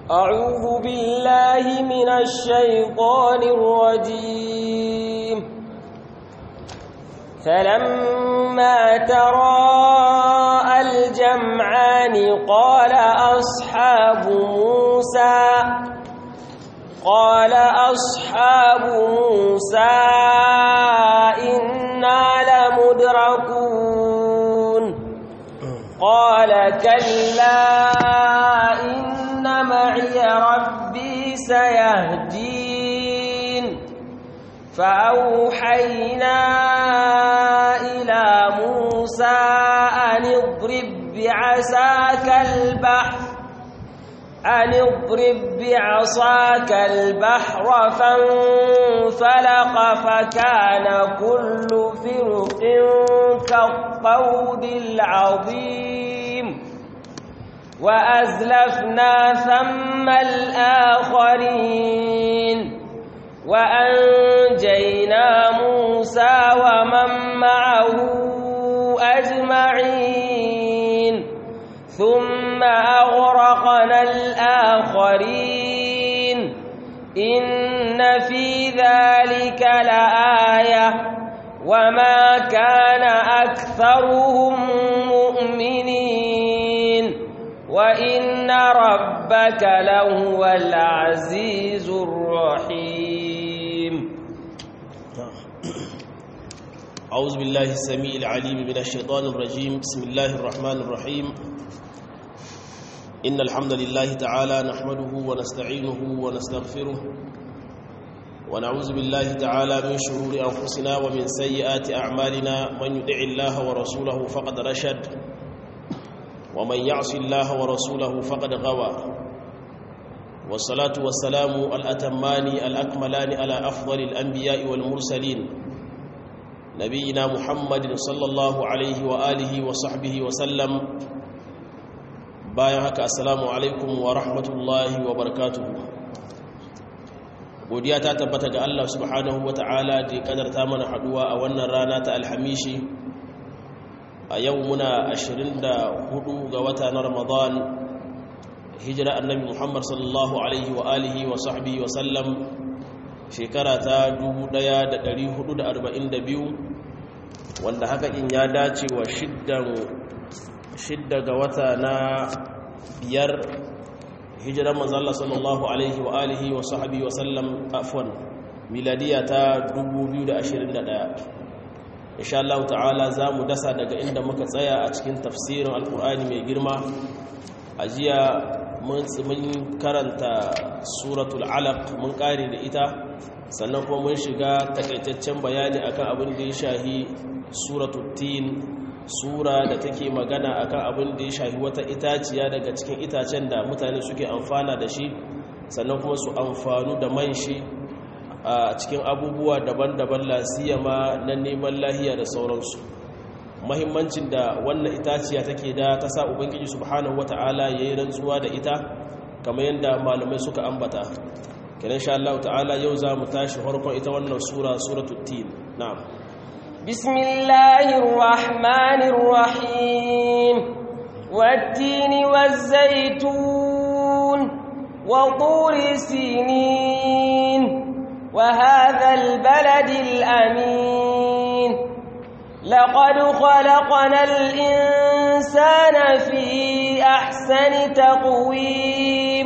أعوذ بالله من الشيطان الرجيم فلما تراءى الجمعان قال أصحاب موسى قال أصحاب موسى إنا لمدركون قال كلا إن معي ربي سيهدين فأوحينا إلى موسى أن اضرب بعساك البحر أن اضرب بعصاك البحر فانفلق فكان كل فرق كالطود العظيم وأزلفنا ثم الآخرين وأنجينا موسى ومن معه أجمعين ثم أغرقنا الآخرين إن في ذلك لآية وما كان أكثرهم مؤمنين وإن ربك لهو العزيز الرحيم أعوذ بالله السميع العليم من الشيطان الرجيم بسم الله الرحمن الرحيم إن الحمد لله تعالى نحمده ونستعينه ونستغفره ونعوذ بالله تعالى من شرور أنفسنا ومن سيئات أعمالنا من يدع الله ورسوله فقد رشد ومن يعص الله ورسوله فقد غوى والصلاة والسلام الأتمان الأكملان على أفضل الأنبياء والمرسلين نبينا محمد صلى الله عليه وآله وصحبه وسلم bayan haka assalamu alaikum wa rahmatullahi wa barakatuhu godiya ta tabbata ga Allah subhanahu wa ta'ala da ya kadarta mana haduwa a wannan rana ta alhamishi a yau muna 24 ga wata na ramadan hijira annabi muhammad sallallahu alaihi wa alihi wa sahbihi wa sallam shekara ta 1442 wanda haka in ya dace wa shiddan shidda ga wata na biyar hijiran manzala sallallahu alaihi wa alihi wa sahabi wa sallam afwan miladiya ta 2021 insha Allah ta'ala za mu dasa daga inda muka tsaya a cikin tafsirin alkur'ani mai girma a jiya mun karanta suratul alaq mun kare da ita sannan kuma mun shiga takaitaccen bayani akan abin da ya shahi suratul tin sura da take magana akan abin da ya shafi wata itaciya daga cikin itacen da mutane suke amfana da shi sannan kuma su amfanu da man shi a cikin abubuwa daban-daban lasiyama na neman lahiya da sauransu mahimmancin da wannan itaciya take da ta sa ubangiji subhanahu wata'ala yayi rantsuwa da ita kamar yadda malamai suka ambata kenan insha Allah ta'ala yau za mu tashi farkon ita wannan sura suratul tin na'am بسم الله الرحمن الرحيم والتين والزيتون وطور سينين وهذا البلد الأمين لقد خلقنا الإنسان في أحسن تقويم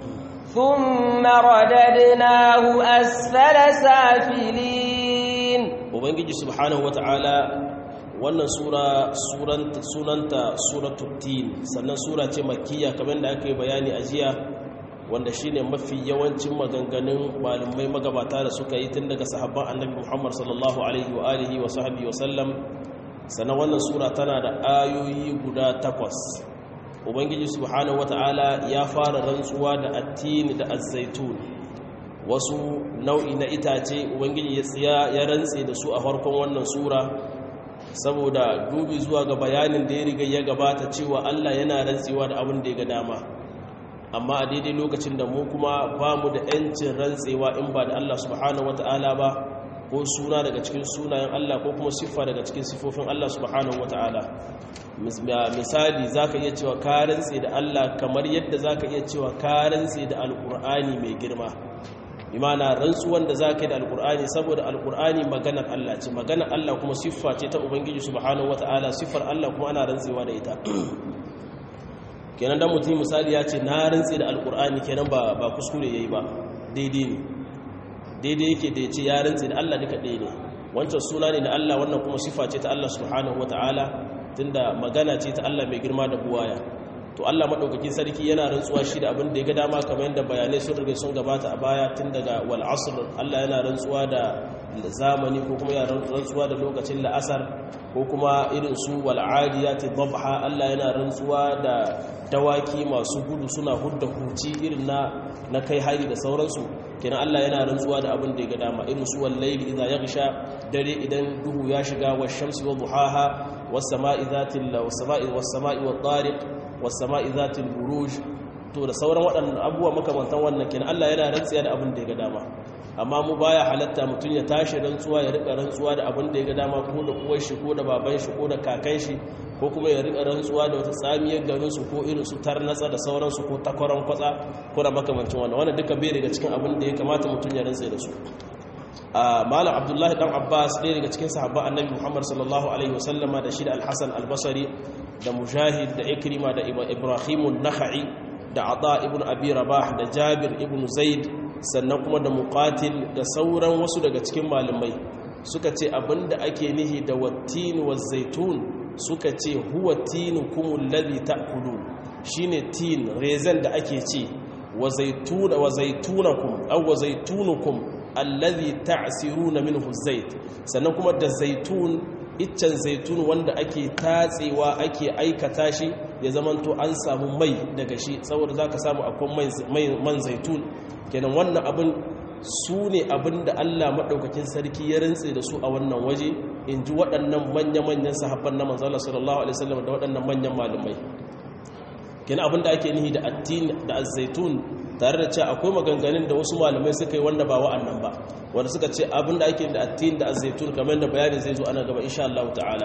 ثم رددناه أسفل سافلين ubangiji subhanahu wata'ala wannan sura sunanta suratul tin sannan sura ce makkiya kamar da aka yi bayani a jiya wanda shine mafi yawancin maganganun malumai magabata da suka yi tun daga sahabban annabi Muhammad sallallahu alaihi wa alihi wa sahbihi wa sallam sannan wannan sura tana da ayoyi guda takwas ubangiji subhanahu wata'ala ya fara rantsuwa da attini da azzaitun wasu nau'i na itace ubangiji ya tsiya ya rantse da su a farkon wannan sura saboda dubi zuwa ga bayanin da ya riga ya gabata cewa Allah yana rantsewa da abin da ya ga dama amma a daidai lokacin da mu kuma ba mu da 'yancin rantsewa in ba da Allah subhanahu wata'ala ba ko suna daga cikin sunayen Allah ko kuma siffa daga cikin siffofin Allah subhanahu wata'ala misali zaka iya cewa ka rantse da Allah kamar yadda zaka iya cewa ka rantse da alqur'ani mai girma imana rantsuwan da zaka yi da alqur'ani saboda alqur'ani maganar Allah ce maganar Allah kuma siffa ce ta ubangiji subhanahu wata'ala siffar Allah kuma ana rantsewa da ita kenan dan mutum misali ya ce na rantse da alqur'ani kenan ba ba kuskure yayi ba daidai ne daidai yake da ya ce ya rantse da Allah duka ɗaya ne wancan suna ne na Allah wannan kuma sifa ce ta Allah subhanahu ta'ala tunda magana ce ta Allah mai girma da buwaya to Allah madaukakin sarki yana rantsuwa shi da abin da ya ga dama kamar yadda bayanai sun riga sun gabata a baya tun daga wal asr Allah yana rantsuwa da zamani ko kuma yana rantsuwa da lokacin la'asar ko kuma irin su wal adiyati dhabha Allah yana rantsuwa da dawaki masu gudu suna hudda huci irin na na kai hari da sauransu kenan Allah yana rantsuwa da abin da ya ga dama irin su wal layli idza yaghsha dare idan duhu ya shiga was shamsi wa duhaha was sama'i dhatil was sama'i was sama'i wat tariq was sama'i dhatil buruj to da sauran waɗannan abubuwa makamantan wannan kenan Allah yana rantsuwa da abin da ya ga dama amma mu baya halatta mutum ya tashi rantsuwa ya rika rantsuwa da abin da ya ga dama ko da uwar shi ko da baban shi ko da kakan shi ko kuma ya rika rantsuwa da wata tsamiyar garin su ko irin su tarnatsa da sauransu ko takwaran kwatsa ko da makamancin wannan wannan duka bai daga cikin abin da ya kamata mutum ya rantsa da su a malam abdullahi dan abbas ɗaya daga cikin sahabban annabi muhammad sallallahu alaihi wasallama da shi da alhassan albasari da mujahid da ikrima da ibrahimun naha'i da ata ibn abi rabah da jabir ibn zaid sannan kuma da muqatil da sauran wasu daga cikin malamai suka ce abinda ake nihi da wattin wa zaitun suka ce huwa tinukum alladhi ta'kulun shine tin rezen da ake ce wa zaituna wa zaitunakum aw wa zaitunukum alladhi ta'siruna minhu zait sannan kuma da zaitun iccen zaitun wanda ake tatsewa ake aikata shi ya zamanto an samu mai daga shi saboda zaka samu akwai man zaitun kenan wannan abin su ne abin da Allah maɗaukakin sarki ya rintse da su a wannan waje in ji waɗannan manya-manyan sahabban na manzala sallallahu alaihi wasallam da waɗannan manyan malumai kenan abin da ake nihi da attin da azzaitun tare da cewa akwai maganganun da wasu malamai suka yi wanda ba wa'annan ba wanda suka ce abin da ake da attin da azzaitun kamar da bayani zai zo ana gaba insha Allah ta'ala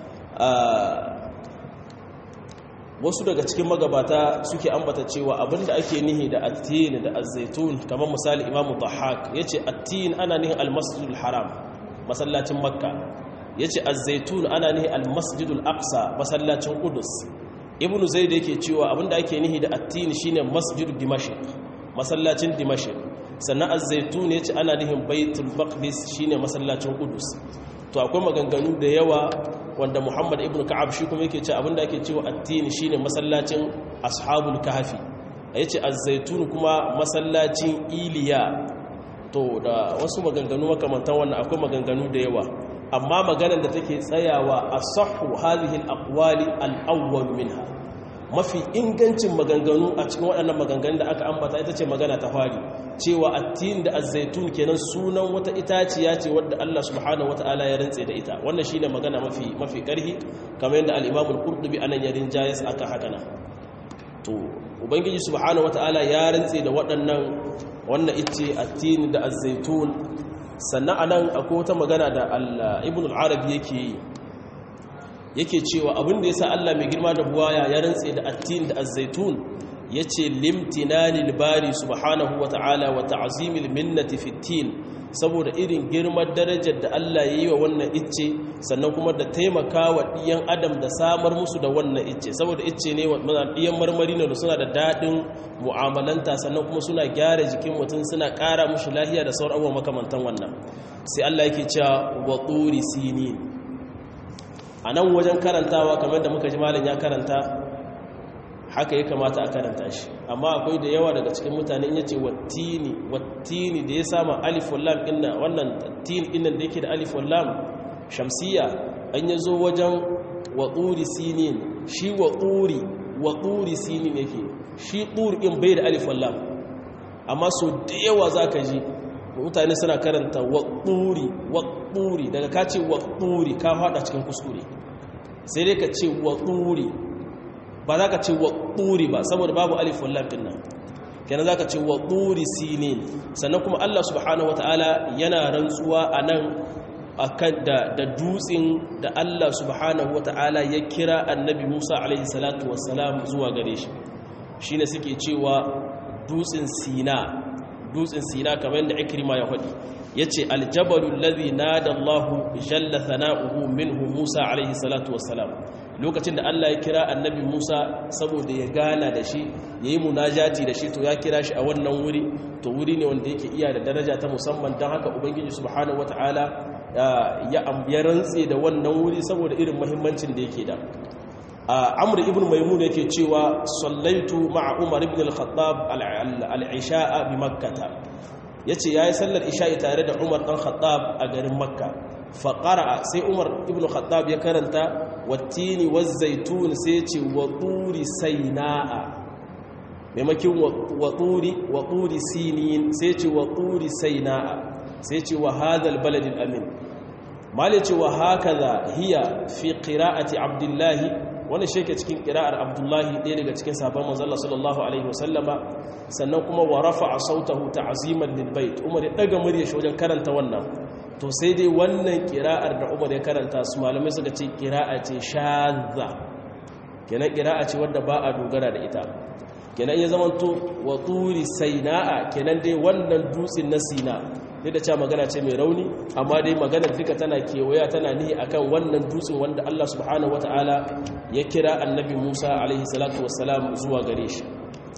wasu daga cikin magabata suke ambata cewa abinda ake nihi da attin da azzaitun kamar misali imamu dhahak yace attin ana nihi almasjidul haram masallacin makka yace azzaitun ana nihi almasjidul aqsa masallacin qudus ibnu zaid yake cewa abinda ake nihi da attin shine masjid dimashq masallacin dimashq sannan azzaitun yace ana nihin baitul maqdis shine masallacin qudus to akwai maganganu da yawa wanda muhammad ibn ka'ab shi kuma yake ce abinda ake cewa addini shine masallacin ashabul kahfi yace az-zaitun kuma masallacin iliya to da wasu maganganu makamantan wannan akwai maganganu da yawa amma maganar da take tsayawa asahhu hadhihi al-aqwali al-awwal minha mafi ingancin maganganu a cikin waɗannan maganganun da aka ambata ita ce magana ta fari cewa attin da azzaitun kenan sunan wata itaciya ce wadda Allah subhanahu wataala ya rantse da ita wannan shine magana mafi mafi karhi kamar yadda al-Imam al-Qurtubi anan ya rinjayes aka hakana to ubangiji subhanahu wataala ya rantse da waɗannan wannan ice attin da azzaitun sannan anan akwai wata magana da Ibn al-Arabi yake yi yake cewa abin da yasa Allah mai girma da buwaya ya rantse da attin da azzaitun yace limtinanil bari subhanahu wata'ala wa ta'zimil minnati fitin saboda irin girman darajar da Allah yayi wa wannan icce sannan kuma da taimakawa diyan adam da samar musu da wannan icce saboda icce ne wa diyan marmari ne da suna da dadin mu'amalanta sannan kuma suna gyara jikin mutum suna ƙara mushi lafiya da sauran abubuwa makamantan wannan sai Allah yake cewa wa turi sinin a nan wajen karantawa kamar da muka ji malin ya karanta haka ya kamata a karanta shi amma akwai da yawa daga cikin mutane ya ce wattini wattini da ya sama alif wallam inna wannan tin innan da yake da alif wallam shamsiya an ya zo wajen watsuri sinin shi watsuri watsuri sinin yake shi ɗuri in bai da alif wallam amma so da yawa za ka ji mutane suna karanta watsuri watsuri daga ka ce watsuri ka haɗa cikin kuskure sai dai ka ce watsuri ba za ka ce watsuri ba saboda babu alif wallam ɗin nan kenan zaka ce wa turi sinin sannan kuma Allah subhanahu wataala yana rantsuwa anan akan da da dutsin da Allah subhanahu wataala ya kira annabi Musa alaihi salatu wassalam zuwa gare shi shine suke cewa dutsin Sina dutsin Sina kamar yadda Ikrima ya faɗi yace aljabalu alladhi nada Allahu jalla thana'uhu minhu Musa alaihi salatu wassalam lokacin da Allah ya kira annabi Musa saboda ya gana da shi yayi munajati da shi to ya kira shi a wannan wuri to wuri ne wanda yake iya da daraja ta musamman don haka ubangiji subhanahu wataala ya rantse da wannan wuri saboda irin muhimmancin da yake da amr ibn maimun yake cewa sallaitu ma'a umar ibn al-khattab al-isha'a bi makkah yace yayi sallar isha'i tare da umar dan khattab a garin makka fa qara'a sai umar ibn al-khattab ya karanta wattini waz-zaytun sai yace wa turi sayna'a maimakin wa turi wa turi sinin sai yace wa turi sayna'a sai yace wa hadha al-balad al-amin mali ce wa hakaza hiya fi qira'ati abdullahi wani sheke cikin ƙira'ar abdullahi ɗaya daga cikin sabon manzala sallallahu alaihi wasallama sannan kuma wa rafa a sautahu ta azimar lilbait umar ya ɗaga murya shi wajen karanta wannan to sai dai wannan ƙira'ar da umar ya karanta su malamai suka ce ƙira'a ce shazza kenan ƙira'a ce wadda ba a dogara da ita kenan ya zama to wa turi saina'a kenan dai wannan dutsen na sina duk da cewa magana ce mai rauni amma dai maganar duka tana kewaya tana nihi akan wannan dutsen wanda Allah subhanahu wataala ya kira annabi Musa alaihi salatu wassalam zuwa gare shi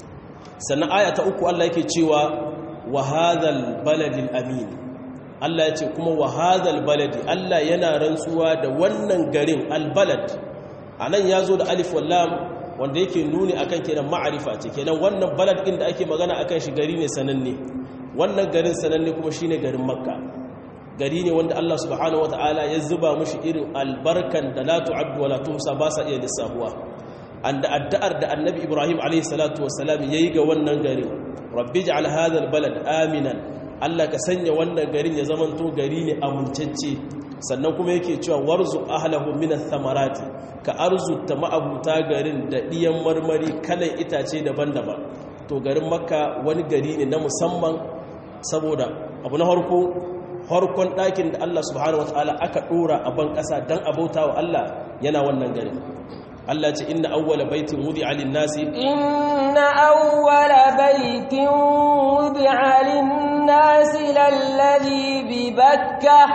sannan aya ta uku Allah yake cewa wa hadhal baladil amin Allah ya ce kuma wa hadhal baladi Allah yana rantsuwa da wannan garin albalad anan yazo da alif wal lam wanda yake nuni akan kenan ma'arifa ce kenan wannan balad din da ake magana akan shi gari ne sananne wannan garin sananne kuma shine garin makka gari ne wanda Allah subhanahu wataala ya zuba mushi irin albarkan da la tu'addu wa la tuhsa ba sa iya lissafuwa anda addu'ar da annabi ibrahim alayhi salatu wassalam yayi ga wannan garin rabbi ij'al hadha albalad aminan Allah ka sanya wannan garin ya zamanto gari ne amincacce sannan kuma yake cewa warzu ahlahu min ath-thamarati ka arzuta ma'abuta garin da diyan marmari kalan itace daban-daban to garin makka wani gari ne na musamman saboda abu na harko harkon ɗakin da Allah subhanahu wataala aka ɗora a ban ƙasa don abauta wa Allah yana wannan garin Allah ce inna awwala baitin wudi'a lin-nasi inna awwala baitin wudi'a lin-nasi lalladhi bi bakkah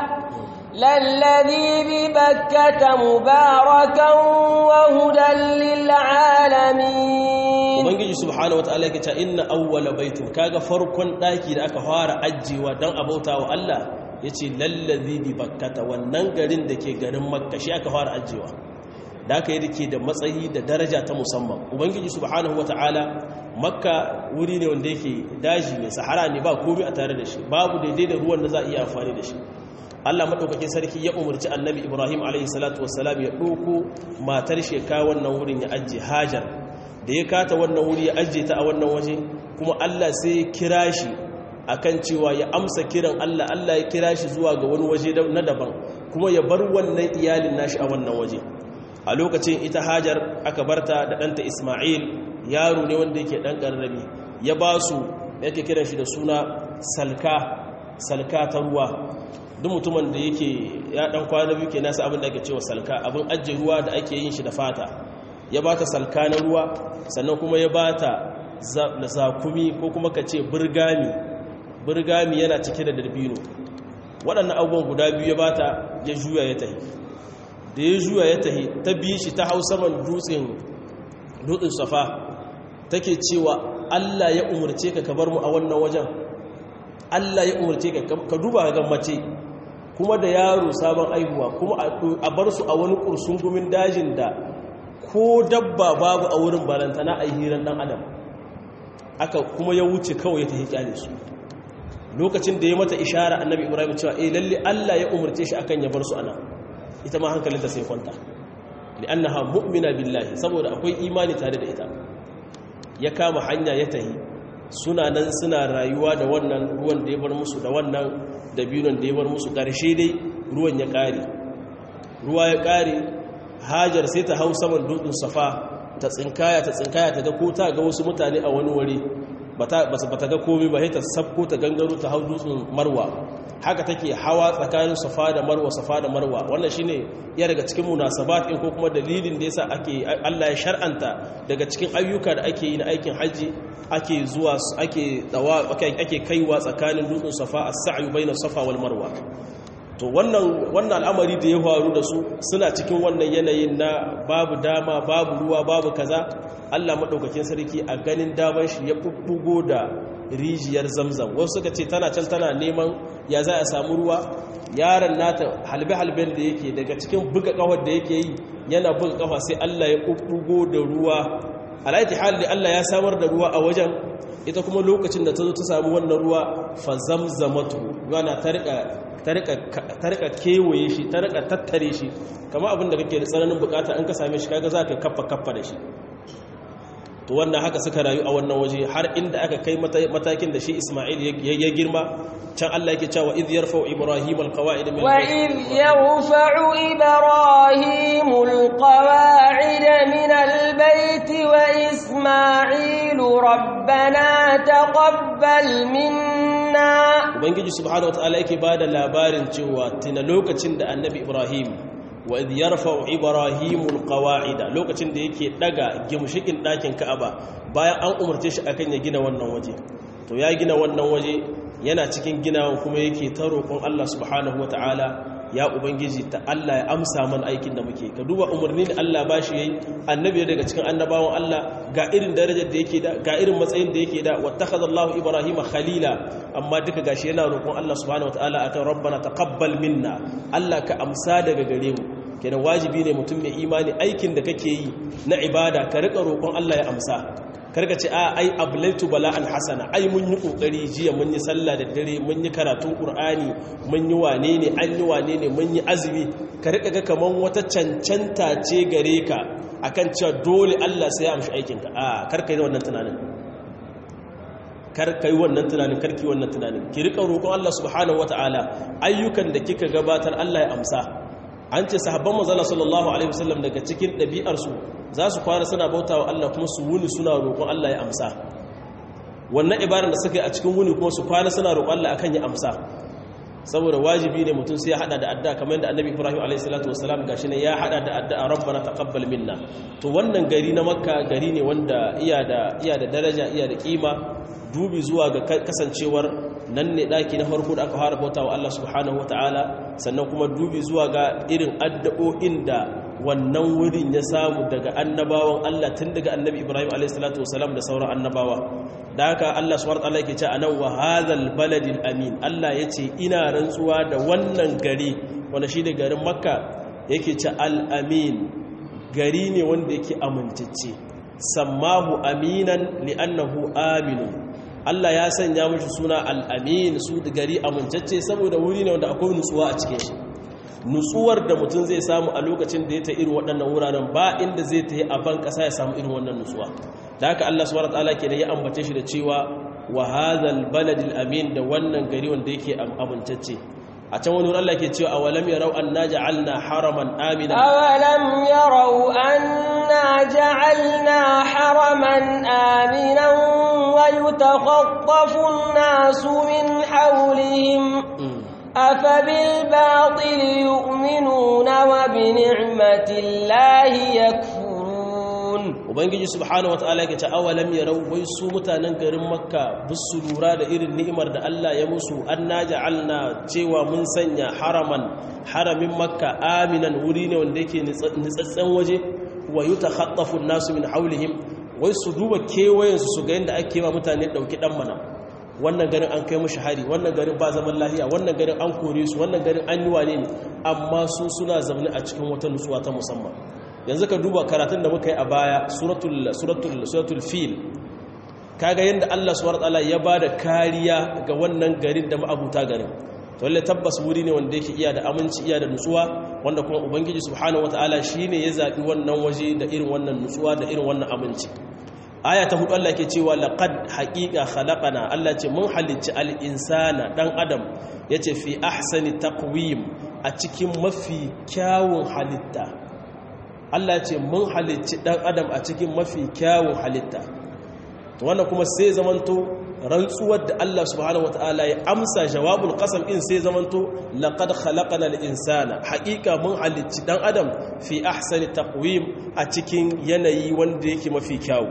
lalladhi bi bakkah mubarakan wa hudan lil-alamin ubangiji subhanahu wataala yake cewa inna awwala baitin kaga farkon daki da aka fara ajjewa dan abauta wa Allah yace lallazi bi bakkata wannan garin da ke garin makka shi aka fara ajjewa da aka yi dake da matsayi da daraja ta musamman ubangiji subhanahu wataala makka wuri ne wanda yake daji ne sahara ne ba komai a tare da shi babu daidai da ruwan da za a iya amfani da shi Allah madaukakin sarki ya umarci annabi Ibrahim alaihi salatu wassalam ya ɗauko matar sheka wannan wurin ya ajiye Hajar da ya kata wannan wuri ya ajiye ta a wannan waje kuma Allah sai ya kira shi akan cewa ya amsa kiran Allah Allah ya kira shi zuwa ga wani waje na daban kuma ya bar wannan iyalin nashi a wannan waje a lokacin ita Hajar aka barta da ɗanta Ismail yaro ne wanda yake ɗan ƙarrami ya ba su yake kiran shi da suna salka salka ta ruwa duk mutumin da yake ya ɗan kwana biyu ke nasa abin da ake cewa salka abin ajiye ruwa da ake yin shi da fata ya ba ta salka na ruwa sannan kuma ya ba ta zakumi ko kuma ka ce birgami birgami yana cike da darbino waɗannan abubuwan guda biyu ya ba ta ya juya ya tahi da ya juya ya tahi ta biyi shi ta hau saman dutsen dutsen safa take cewa allah ya umarce ka ka bar mu a wannan wajen allah ya umarce ka ka duba ga mace kuma da yaro sabon aihuwa kuma a bar su a wani kursun gumin dajin da ko dabba babu a wurin barantana a hiran dan adam aka kuma ya wuce kawai ya tafi kyale su lokacin da ya mata ishara annabi ibrahim cewa eh lalle Allah ya umarce shi akan ya bar su ana ita ma hankalinta sai kwanta li'annaha mu'mina billahi saboda akwai imani tare da ita ya kama hanya ya tahi suna nan suna rayuwa da wannan ruwan da ya bar musu da wannan dabinon da ya bar musu ƙarshe dai ruwan ya ƙare ruwa ya ƙare hajar sai ta hau saman dutsen safa ta tsinkaya ta tsinkaya ta ga ko ta ga wasu mutane a wani wuri bata bata ga komai ba sai ta sabko ta gangaro ta hau dutsen marwa haka take hawa tsakanin safa da marwa safa da marwa wannan shine ya daga cikin munasabat din ko kuma dalilin da yasa ake Allah ya shar'anta daga cikin ayyuka da ake yi na aikin haji ake zuwa ake dawa ake kaiwa tsakanin dutsen safa as-sa'yu bayna safa wal marwa to wannan wannan al'amari da ya faru da su suna cikin wannan yanayin na babu dama babu ruwa babu kaza Allah madaukakin sarki a ganin daman shi ya bubbugo da rijiyar zamzam wasu suka ce tana can tana neman ya za a samu ruwa yaron nata halbe-halben da yake daga cikin buga kawar da yake yi yana buga kafa sai Allah ya bubbugo da ruwa alaiti hali Allah ya samar da ruwa a wajen ita kuma lokacin da ta zo ta samu wannan ruwa fa zamzamatu yana ta rika kewaye shi ta rika tattare shi kama abin da kake da tsananin bukata in ka same shi kaga za ka kaffa kaffa da shi to wannan haka suka rayu a wannan waje har inda aka kai matakin da shi Isma'il ya girma can Allah yake cewa idh yarfa'u ibrahim alqawa'id min wa idh yarfa'u ibrahim alqawa'id min albayt wa isma'il rabbana taqabbal minna ubangiji subhanahu wataala yake bada labarin cewa tuna lokacin da annabi ibrahim wa idh yarfa'u ibrahimu alqawa'ida lokacin da yake daga gimshikin dakin ka'aba bayan an umarce shi akan ya gina wannan waje to ya gina wannan waje yana cikin ginawan kuma yake ta roƙon Allah subhanahu wataala ya ubangiji ta Allah ya amsa man aikin da muke ka duba umarni da Allah bashi yayi annabi daga cikin annabawan Allah ga irin darajar da yake da ga irin matsayin da yake da wattakhadha Allahu Ibrahima khalila amma duka gashi yana roƙon Allah subhanahu wataala akan rabbana taqabbal minna Allah ka amsa daga gare mu kenan wajibi ne mutum mai imani aikin da kake yi na ibada ka rika roƙon Allah ya amsa karka ce a ai ablaitu bala'an hasana ai mun yi kokari jiya mun yi sallah da dare mun yi karatun qur'ani mun yi wane ne an yi wane ne mun yi azumi ka rika ga kaman wata cancanta ce gare ka akan cewa dole Allah sai ya amshi aikin ka a karka yi wannan tunanin karka yi wannan tunanin karki wannan tunanin ki rika roƙon Allah subhanahu wataala ayyukan da kika gabatar Allah ya amsa an ce sahabban manzala sallallahu alaihi wasallam daga cikin ɗabi'arsu za su kwana suna bauta wa Allah kuma su wuni suna roƙon Allah ya amsa wannan ibarar da suka yi a cikin wuni kuma su kwana suna roƙon Allah akan ya amsa saboda wajibi ne mutum sai ya hada da adda kamar yadda annabi ibrahim alayhi salatu wasalam gashi ne ya hada da adda rabbana taqabbal minna to wannan gari na makka gari ne wanda iya da iya da daraja iya da kima dubi zuwa ga kasancewar nan ne daki na farko da aka fara bautawa Allah subhanahu wataala sannan kuma dubi zuwa ga irin addu'o'in da wannan wurin ya samu daga annabawan Allah tun daga annabi Ibrahim a.s. da sauran annabawa da haka Allah subhanahu wa ta'ala yake ce anan wa hadhal baladil amin Allah yace ina rantsuwa da wannan gari wanda shi ne garin Makka yake ce al amin gari ne wanda yake amintacce sammahu aminan li'annahu aminun Allah ya sanya mashi suna al amin su gari amintacce saboda wuri ne wanda akwai nutsuwa a cikin shi nutsuwar da mutum zai samu a lokacin da ya ta irin waɗannan wuraren ba inda zai ta yi a ban ƙasa ya samu irin wannan nutsuwa da haka Allah subhanahu wataala ke da ya ambace shi da cewa wa hadhal baladil amin da wannan gari wanda yake amintacce a can wani Allah ke cewa awalam yarau anna ja'alna haraman amina awalam yarau anna ja'alna haraman aminan wa yutakhaffafu an-nasu min hawlihim أفبالباطل يؤمنون وبنعمة الله يكفرون ubangiji subhanahu wataala yake ta awalam yarau wai su mutanen garin makka bisu lura da irin ni'imar da Allah ya musu anna ja'alna cewa mun sanya haraman haramin makka aminan wuri ne wanda yake nitsatsen waje wa yutakhaffafu an-nasu min hawlihim wai su duba kewayen su ga yanda ake ma mutane dauki dan mana wannan garin an kai mushi hari wannan garin ba zaman lahiya wannan garin an kore su wannan garin an yi wane ne amma su suna zaune a cikin wata nutsuwa ta musamman yanzu ka duba karatun da muka yi a baya suratul suratul suratul fil kaga yanda Allah subhanahu wataala ya bada kariya ga wannan garin da ma'abuta garin to lalle tabbas wuri ne wanda yake iya da aminci iya da nutsuwa wanda kuma ubangiji subhanahu wataala shine ya zabi wannan waje da irin wannan nutsuwa da irin wannan aminci aya ta hudu Allah ke cewa laqad haqiqa khalaqana Allah ce mun halicci al-insana dan adam yace fi ahsani taqwim a cikin mafi kyawun halitta Allah ce mun halicci dan adam a cikin mafi kyawun halitta to wannan kuma sai zamanto rantsuwar da Allah subhanahu wataala ya amsa jawabul qasam in sai zamanto laqad khalaqana al-insana haqiqa mun halicci dan adam fi ahsani taqwim a cikin yanayi wanda yake mafi kyau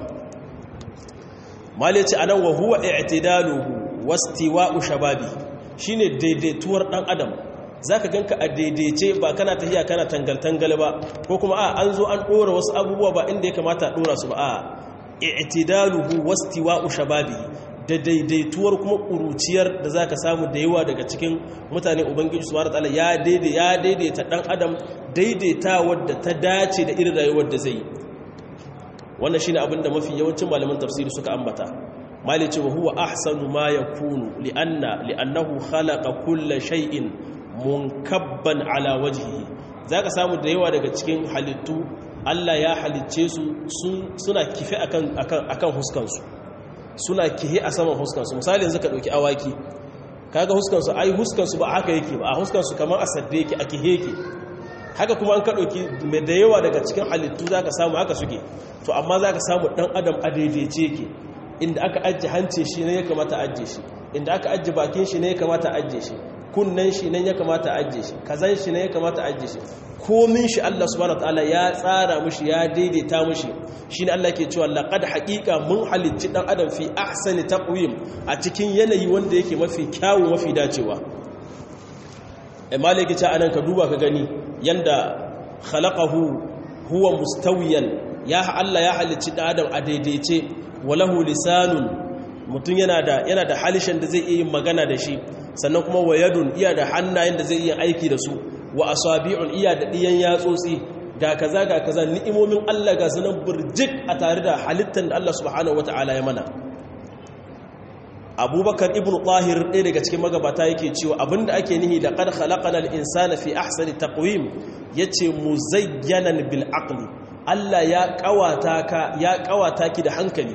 malaci anan wa huwa i'tidaluhu wastiwa'u shababi shine daidaituwar dan adam zaka ganka a daidaice ba kana tahiya kana tangal tangal ba ko kuma a an zo an dora wasu abubuwa ba inda ya kamata a dora su ba a i'tidaluhu wastiwa'u shababi da daidaituwar kuma kuruciyar da zaka samu da yawa daga cikin mutane ubangiji subhanahu wataala ya daidai ya daidaita dan adam daidaita wadda ta dace da irin rayuwar da zai yi wannan shine abinda mafi yawancin malaman tafsiri suka ambata malice wa huwa ahsanu ma yakunu li'anna li'annahu khalaqa kulla shay'in munkabban ala wajhihi zaka samu da yawa daga cikin halittu Allah ya halicce su suna kife akan akan akan huskansu suna kihe a saman huskansu misali yanzu ka dauki awaki kaga huskansu ai huskansu ba haka yake ba a huskansu kamar a sadde yake a kihe yake haka kuma an ka dauki mai da yawa daga cikin halittu zaka samu haka suke to amma zaka samu dan adam a daidaice yake inda aka ajje hance shi ne ya kamata ajje shi inda aka ajje bakin shi ne ya kamata ajje shi kunnen shi ne ya kamata ajje shi kazan shi ne ya kamata ajje shi komin shi Allah subhanahu wataala ya tsara mushi ya daidaita mushi shine Allah ke cewa laqad haqiqa mun halicci dan adam fi ahsani taqwim a cikin yanayi wanda yake mafi kyawu mafi dacewa eh malaki ce anan ka duba ka gani yanda khalaqahu huwa mustawiyan ya Allah ya halicci dan adam a daidaice walahu lisanun mutum yana da yana da halishan da zai iya yin magana da shi sannan kuma wayadun iya da hannayen da zai iya aiki da su wa asabi'un iya da diyan yatsotsi ga kaza ga kaza ni'imomin Allah ga sanan burjik a tare da halittar da Allah subhanahu wata'ala ya mana abubakar ibn tahir ɗaya daga cikin magabata yake cewa abinda ake nihi da qad khalaqana al-insana fi ahsani taqwim yace muzayyanan bil aqli Allah ya kawata ka ya kawata ki da hankali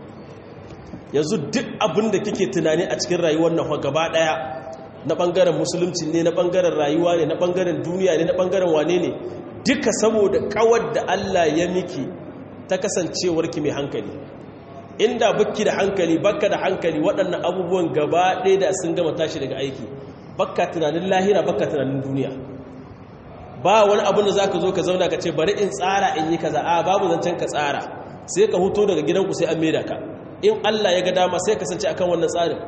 yanzu duk abinda kike tunani a cikin rayuwar nan gaba daya na bangaren musulunci ne na bangaren rayuwa ne na bangaren duniya ne na bangaren wane ne duka saboda kawar da Allah ya miki ta kasancewar ki mai hankali inda bakki da hankali bakka da hankali waɗannan abubuwan gaba ɗaya da sun gama tashi daga aiki bakka tunanin lahira bakka tunanin duniya ba wani abin da zaka zo ka zauna ka ce bari in tsara in yi kaza a babu zancen ka tsara sai ka huto daga gidanku sai an maida ka in Allah ya ga dama sai kasance akan wannan tsarin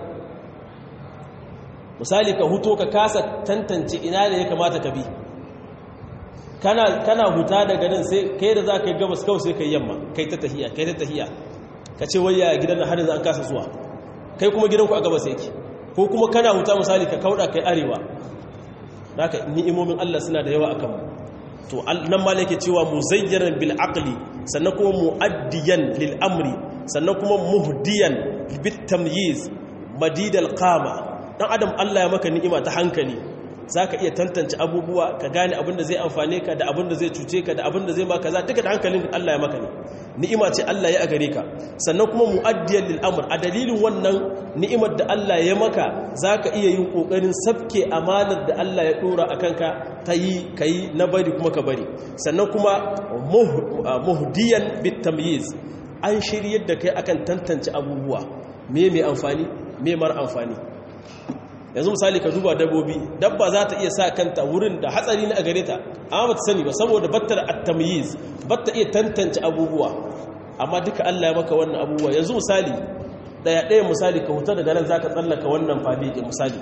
misali ka huto ka kasa tantance ina ne ya kamata ka bi kana kana huta daga nan sai kai da zaka yi gabas kawai sai kai yamma kai ta tahiya kai ta tahiya ka ce wai ya gidan nan har yanzu an kasa zuwa kai kuma gidanku a gabas yake ko kuma kana huta misali ka kauda kai arewa haka ni'imomin Allah suna da yawa akan mu to nan ma yake cewa muzayyaran bil aqli sannan kuma muaddiyan lil amri sannan kuma muhdiyan bit tamyiz madidal qama dan adam Allah ya maka ni'ima ta hankali zaka iya tantance abubuwa ka gane abin da zai amfane ka da abin da zai cuce ka da abin da zai maka za duka da hankalin Allah ya maka ne ni'ima ce Allah ya a gare ka sannan kuma mu'addiyan lil amr a dalilin wannan ni'imar da Allah ya maka zaka iya yin kokarin sabke amanar da Allah ya dora akan ka ta yi kai na bari kuma ka bari sannan kuma muhdiyan bit tamyiz an shiryar da kai akan tantance abubuwa me mai amfani me mara amfani yanzu misali ka duba dabbobi dabba za ta iya sa kanta wurin da hatsari na a gare ta amma ba ta sani ba saboda batta da at-tamyiz batta iya tantance abubuwa amma duka Allah ya maka wannan abubuwa yanzu misali daya daya misali ka huta daga nan zaka tsallaka wannan fadi ke misali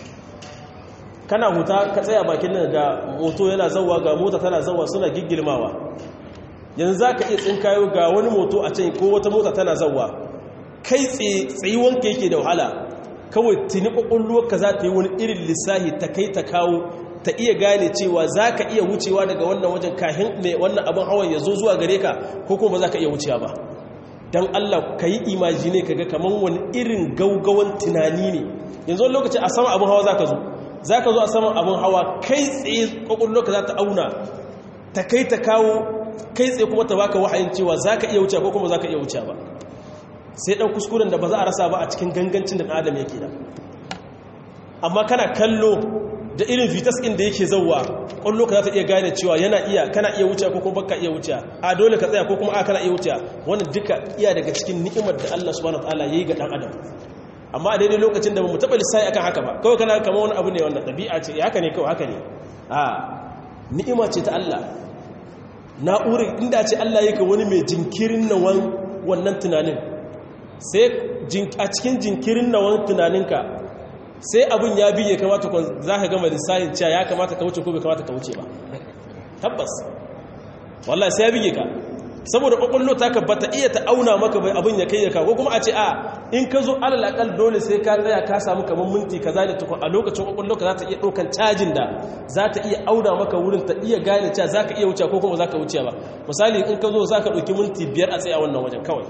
kana huta ka tsaya bakin nan ga moto yana zawwa ga mota tana zawwa suna giggilmawa yanzu zaka iya tsinkayo ga wani moto a can ko wata mota tana zawwa kai tsaye tsayuwanka yake da wahala kawai tuni ƙwaƙwalwarka za ta yi wani irin lissahi ta kai ta kawo ta iya gane cewa za ka iya wucewa daga wannan wajen kahin mai wannan abin hawan ya zo zuwa gare ka ko kuma za ka iya wucewa ba don allah ka yi imajine ka ga kamar wani irin gaugawan tunani ne yanzu wani lokaci a saman abin hawa za ka zo za ka zo a saman abin hawa kai tsaye ƙwaƙwalwarka za ta auna ta kai ta kawo kai tsaye kuma ta baka wahayin cewa za ka iya wucewa ko kuma za ka iya wucewa ba sai ɗan kuskuren da ba za a rasa ba a cikin gangancin da adam yake da amma kana kallo da irin vitas ɗin da yake zauwa ƙwallo ka za ta iya gane cewa yana iya kana iya wuce ko kuma baka iya wuce a dole ka tsaya ko kuma a kana iya wuce wannan duka iya daga cikin ni'imar da Allah subhanahu wataala yayi ga dan adam amma a daidai lokacin da bamu taɓa lissafi akan haka ba kawai kana kamar wani abu ne wannan ɗabi'a ce haka ne kawai haka ne a ni'ima ce ta Allah na'urar inda ce Allah yake wani mai jinkirin nawan wannan tunanin sai a cikin jinkirin nawan tunaninka sai abin ya biye kamata za ka gama lissahin cewa ya kamata ka wuce ko bai kamata ka wuce ba tabbas wallahi sai ya biye ka saboda kwakwallo ta ka bata iya ta auna maka bai abin ya kai ya kawo kuma a ce a in ka zo alal akal dole sai ka tsaya ka samu kamar minti kaza da tukun a lokacin kwakwallo ka za ta iya ɗaukan cajin da za ta iya auna maka wurin ta iya gane cewa za ka iya wuce ko kuma za ka wuce ba misali in ka zo za ka ɗauki minti biyar a tsaye a wannan wajen kawai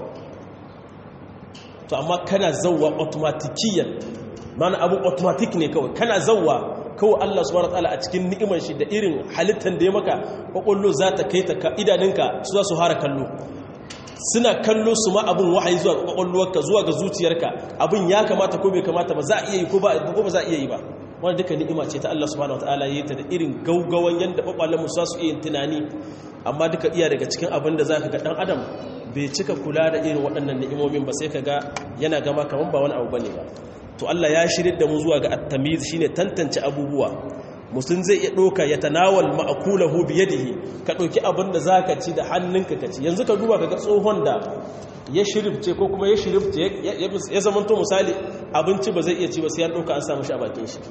to amma kana zauwa automatikiyan mana abu automatic ne kawai kana zauwa kawai Allah subhanahu wataala a cikin ni'imar shi da irin halittar da ya maka kwakwallo za ta kai ta idanunka su za su hara kallo suna kallo su ma abin wahayi zuwa kwakwalwarka zuwa ga zuciyarka abin ya kamata ko bai kamata ba za a iya yi ko ba za a iya yi ba wani duka ni'ima ce ta Allah subhanahu wataala ya yi ta da irin gaugawan yadda kwakwalen mu su iya tunani amma duka iya daga cikin abin da za ka ga dan adam bai cika kula da irin waɗannan ni'imomin ba sai ka ga yana gama kamar ba wani abu bane ba to Allah ya shirin da mu zuwa ga at-tamiz shine tantance abubuwa mutum zai iya doka ya tanawal ma'kulahu bi yadihi ka doki abin da zaka ci da hannunka ka ci yanzu ka duba kaga tsohon da ya shirifce ko kuma ya shirifce ya zamanto misali abinci ba zai iya ci ba sai ya doka an samu shi a bakin shi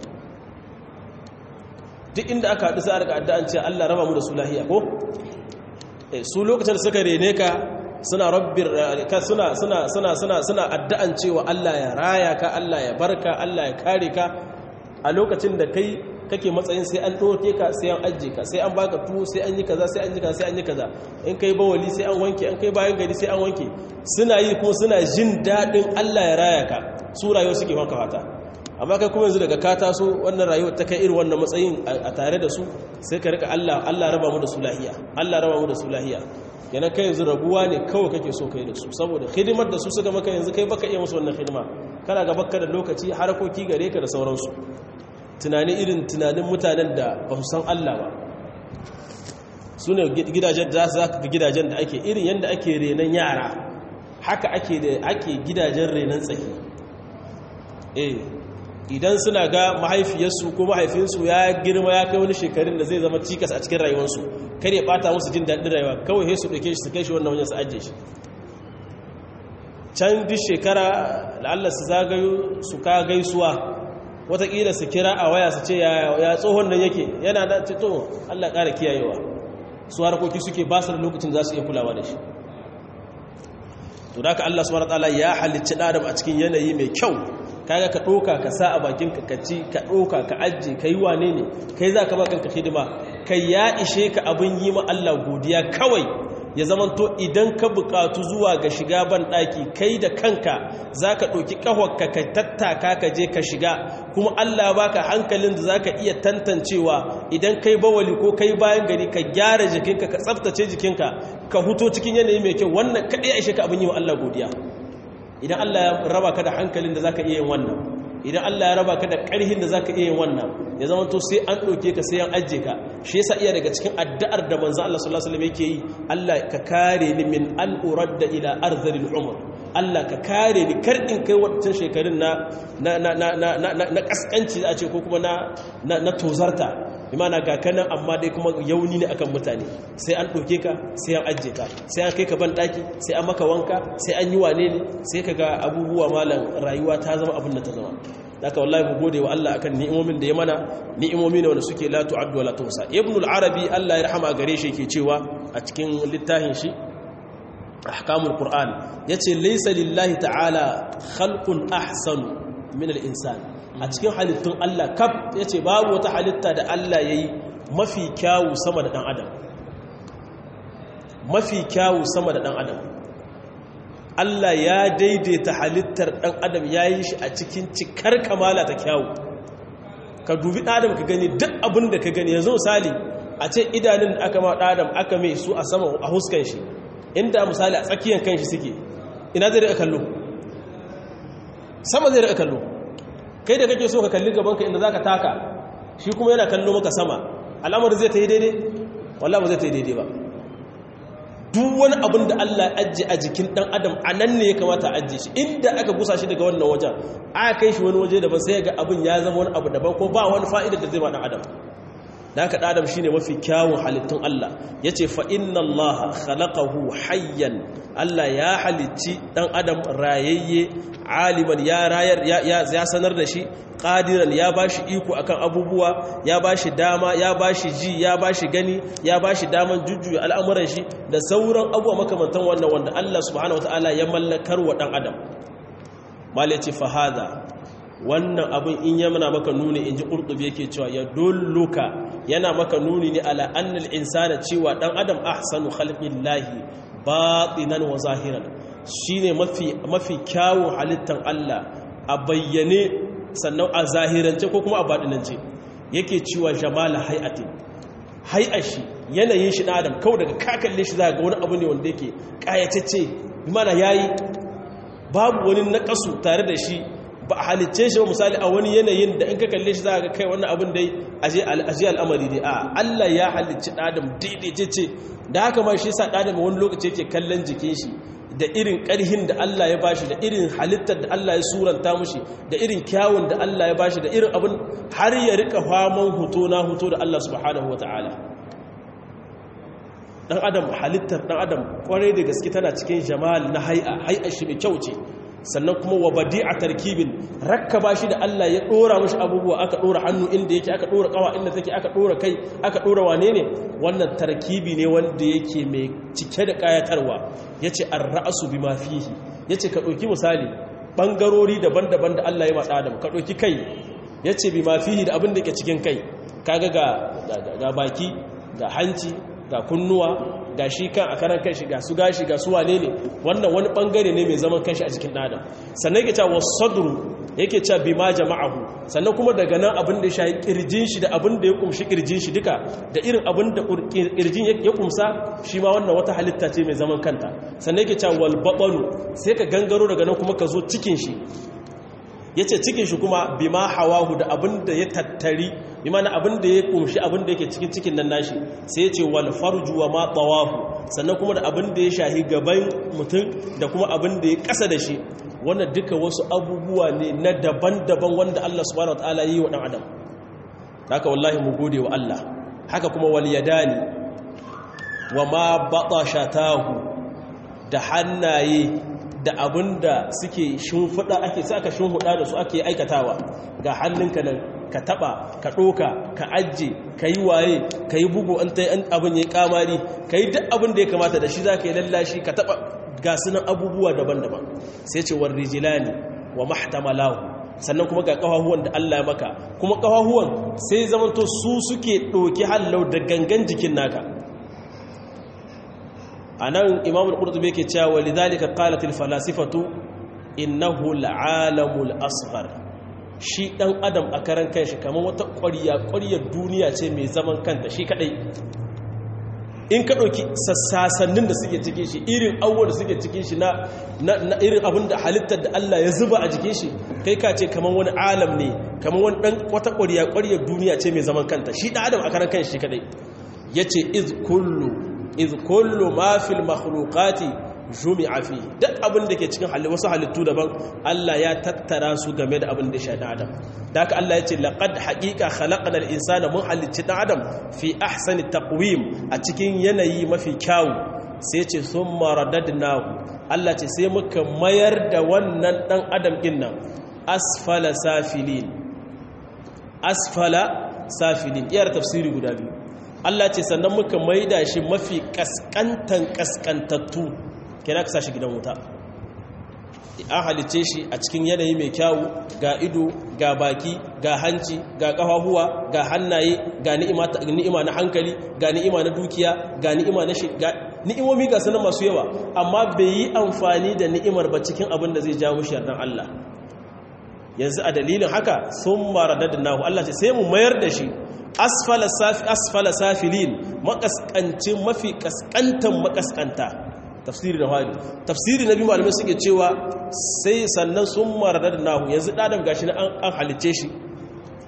duk inda aka haɗu sai a rika addu'an ce Allah raba mu da su lahiya ko su lokacin da suka rene ka suna rabbir suna suna suna suna suna addu'an cewa Allah ya raya ka Allah ya barka Allah ya kare ka a lokacin da kai kake matsayin sai an doke ka sai an ajje ka sai an baka tuwo sai an yi kaza sai an yi kaza sai an yi kaza in kai bawali sai an wanke an kai bayan gari sai an wanke suna yi kuma suna jin dadin Allah ya raya ka su rayuwa suke maka fata amma kai kuma yanzu daga ka taso wannan rayuwa ta kai irin wannan matsayin a tare da su sai ka rika Allah Allah raba mu da su lahiya Allah raba mu da su lahiya yana kai yanzu rabuwa ne kawai kake so kai da su saboda hidimar da su suka maka yanzu kai baka iya musu wannan hidima kana ga bakka da lokaci harakoki gare ka da sauransu tunani irin tunanin mutanen da ba su san Allah ba su ne gidajen da za ka ga gidajen da ake irin yadda ake renon yara haka ake da ake gidajen renon tsaki eh idan suna ga mahaifiyarsu ko mahaifinsu ya girma ya kai wani shekarun da zai zama cikas a cikin rayuwarsu kar ya bata musu jin daɗin rayuwa kawai sai su ɗauke shi su kai shi wannan wajen su ajiye shi can duk shekara la'alla su zagayo su ka gaisuwa watakila su kira a waya su ce ya tsohon nan yake yana da tito allah ƙara kiyayewa su harkoki suke ba su da lokacin za su iya kulawa da shi to da ka allah subhanahu wa ta'ala ya halicci ɗadam a cikin yanayi mai kyau kaga ka ɗoka ka sa a bakin ka ci ka ɗoka ka ajiye ka yi wane ne kai za ka bakan ka hidima kai ya ishe ka abin yi ma Allah godiya kawai ya zamanto idan ka buƙatu zuwa ga shiga ban ɗaki kai da kanka za ka ɗoki ƙahonka ka tattaka ka je ka shiga kuma Allah baka hankalin da za ka iya tantancewa idan kai bawali ko kai bayan gari ka gyara jikinka ka tsaftace jikinka ka huto cikin yanayi mai kyau wannan kaɗai ya ishe ka abin yi wa Allah godiya idan Allah ya raba ka da hankalin da zaka iya yin wannan idan Allah ya raba ka da ƙarhin da zaka iya yin wannan ya zama to sai an ɗauke ka sai an ajiye ka shi yasa iya daga cikin addu'ar da manzo Allah sallallahu alaihi wasallam yake yi Allah ka kare ni min an uradda ila arzalil umr Allah ka kare ni kar in kai wancan shekarun na na na na na na kaskanci a ce ko kuma na na tozarta imana ga kanan amma dai kuma yauni ne akan mutane sai an ɗauke ka sai an ajiye ka sai an kai ka ban ɗaki sai an maka wanka sai an yi wane ne sai ka ga abubuwa malam rayuwa ta zama abin da ta zama daga wallahi mu gode wa Allah akan ni'imomin da ya mana ni'imomi ne wanda suke la tu'addu wa la tuhsa ibn al-arabi Allah ya rahama gare shi yake cewa a cikin littafin shi ahkamul qur'an yace laysa lillahi ta'ala khalqun ahsanu min al-insan a cikin halittun Allah kaf ya ce babu wata halitta da Allah ya yi mafi kyawu sama da ɗan adam mafi kyawu sama da ɗan adam Allah ya daidaita halittar ɗan adam ya yi shi a cikin cikar kamala ta kyawu ka dubi ɗan adam ka gani duk abin da ka gani yanzu misali a ce idanun da aka ma ɗan adam aka mai su a sama a huskan shi inda misali a tsakiyar kan shi suke ina zai riƙa kallo sama zai riƙa kallo kai da kake so ka kalli gabanka inda za ka taka shi kuma yana kallo maka sama al'amarin zai ta yi daidai wallah ba zai ta yi daidai ba duk wani abin da Allah ajiye a jikin dan adam a nan ne ya kamata a ajiye shi inda aka gusa shi daga wannan wajen aka kai shi wani waje daban sai ga abin ya zama wani abu daban ko ba wani fa'idar da zai ba dan adam da haka dan adam shine mafi kyawun halittun Allah yace fa inna Allah khalaqahu hayyan Allah ya halicci dan adam rayayye aliman ya rayar ya sanar da shi qadiran ya bashi iko akan abubuwa ya bashi dama ya bashi ji ya bashi gani ya bashi daman jujjuya al'amuran shi da sauran abubuwa makamantan wannan wanda Allah subhanahu wataala ya mallakar wa dan adam malaci fa hada wannan abin in ya mana maka nuni in ji ƙurɗubi yake cewa ya dolluka yana maka nuni ne ala annal insana cewa ɗan adam ahsanu khalqillahi batinan wa zahiran shine mafi mafi kyawun halittan Allah a bayyane sannan a zahirance ko kuma a baɗinance yake cewa jamala hay'atin hay'ashi yanayin shi ɗan adam kawai daga kakalle shi za ga wani abu ne wanda yake ƙayatacce mana yayi babu wani naƙasu tare da shi ba a halicce shi ba misali a wani yanayin da in ka kalle shi za ka kai wannan abin dai aje al'amari dai a Allah ya halicci ɗadam daidaice da haka ma shi sa ɗadam wani lokaci yake kallon jikin shi da irin ƙarhin da Allah ya bashi da irin halittar da Allah ya suranta mushi da irin kyawun da Allah ya bashi da irin abin har ya rika faman huto na huto da Allah subhanahu wa ta'ala dan adam halittar dan adam kwarai da gaske tana cikin jamal na hai'a hai'a shi mai kyau ce sannan kuma wa badi'a tarkibin rakkaba shi da Allah ya dora mashi abubuwa aka dora hannu inda yake aka dora kawa inda take aka dora kai aka dora wane ne wannan tarkibi ne wanda yake mai cike da kayatarwa yace ar-ra'su bima fihi yace ka dauki misali bangarori daban-daban da Allah ya ma Adam ka dauki kai yace bima fihi da abin da yake cikin kai kaga ga ga baki ga hanci ga kunnuwa ga shi kan a karan kanshi ga su gashi ga su wane ne wannan wani bangare ne mai zaman kanshi a cikin ɗadan sannan yake cewa sadru yake cewa bima jama'ahu sannan kuma daga nan abin da ya shayi kirjin shi da abin da ya kumshi kirjin shi duka da irin abin da kirjin ya kumsa shi ma wannan wata halitta ce mai zaman kanta sannan yake cewa wal batnu sai ka gangaro daga nan kuma ka zo cikin shi yace cikin shi kuma bima hawahu da abin da ya tattari bimana abin da ya kumshi abin da yake cikin cikin nan nashi sai ya ce wal farju wa ma tawafu sannan kuma da abin da ya shahi gaban mutum da kuma abin da ya kasa da shi wannan duka wasu abubuwa ne na daban-daban wanda Allah subhanahu wataala yi wa dan adam haka wallahi mu gode wa Allah haka kuma wal yadani wa ma batashatahu da hannaye da abin da suke shimfiɗa ake sa aka shimfiɗa da su ake aikatawa ga hannunka nan ka taɓa ka ɗoka ka ajiye ka yi waye ka yi bugu an ta yi abin ya yi kamari ka yi duk abin da ya kamata da shi za ka yi lallashi ka taɓa ga sunan abubuwa daban-daban sai ce wa rijilani wa mahtamalahu sannan kuma ga ƙafahuwan da Allah ya maka kuma ƙafahuwan sai zamanto su suke ɗoki hallau da gangan jikin naka a nan imamul ƙurtubi ke cewa lidhalika qalatil falasifatu innahu al'alamul asghar shi dan adam a karan kanshi kamar wata ƙwariya ƙwariyar duniya ce mai zaman kanta shi kadai in ka ɗauki sassasannin da suke cikin shi irin awwal da suke cikin shi na irin abin da halittar da Allah ya zuba a jikin shi kai ka ce kamar wani alam ne kamar wani ɗan wata ƙwariya ƙwariyar duniya ce mai zaman kanta shi ɗan adam a karan kanshi shi kadai yace iz kullu iz kullu ma fil makhluqati jumi'a fi duk abin da ke cikin halittu wasu halittu daban Allah ya tattara su game da abin da shi da adam da haka Allah ya ce laqad haqiqa khalaqna al-insana mun halicci dan adam fi ahsani taqwim a cikin yanayi mafi kyau sai ce summa radadnahu Allah ce sai muka mayar da wannan dan adam din nan asfala safilin asfala safilin iyar tafsiri guda biyu Allah ce sannan muka maida shi mafi kaskantan kaskantattu kira ka shi gidan wuta an halice shi a cikin yanayi mai kyawu ga ido ga baki ga hanci ga kafahuwa ga hannaye ga ni'ima na hankali ga ni'ima na dukiya ga ni'ima na shiga ni'imomi ga sanan masu yawa amma bai yi amfani da ni'imar ba cikin abin da zai jawo shi yardan Allah yanzu a dalilin haka sun maradadnahu Allah ce sai mu mayar da shi asfala safi asfala safilin makaskancin mafi kaskantan makaskanta tafsiri da hali tafsiri na biyu malamai suke cewa sai sannan sun maradar nahu yanzu ɗadam gashi na an halice shi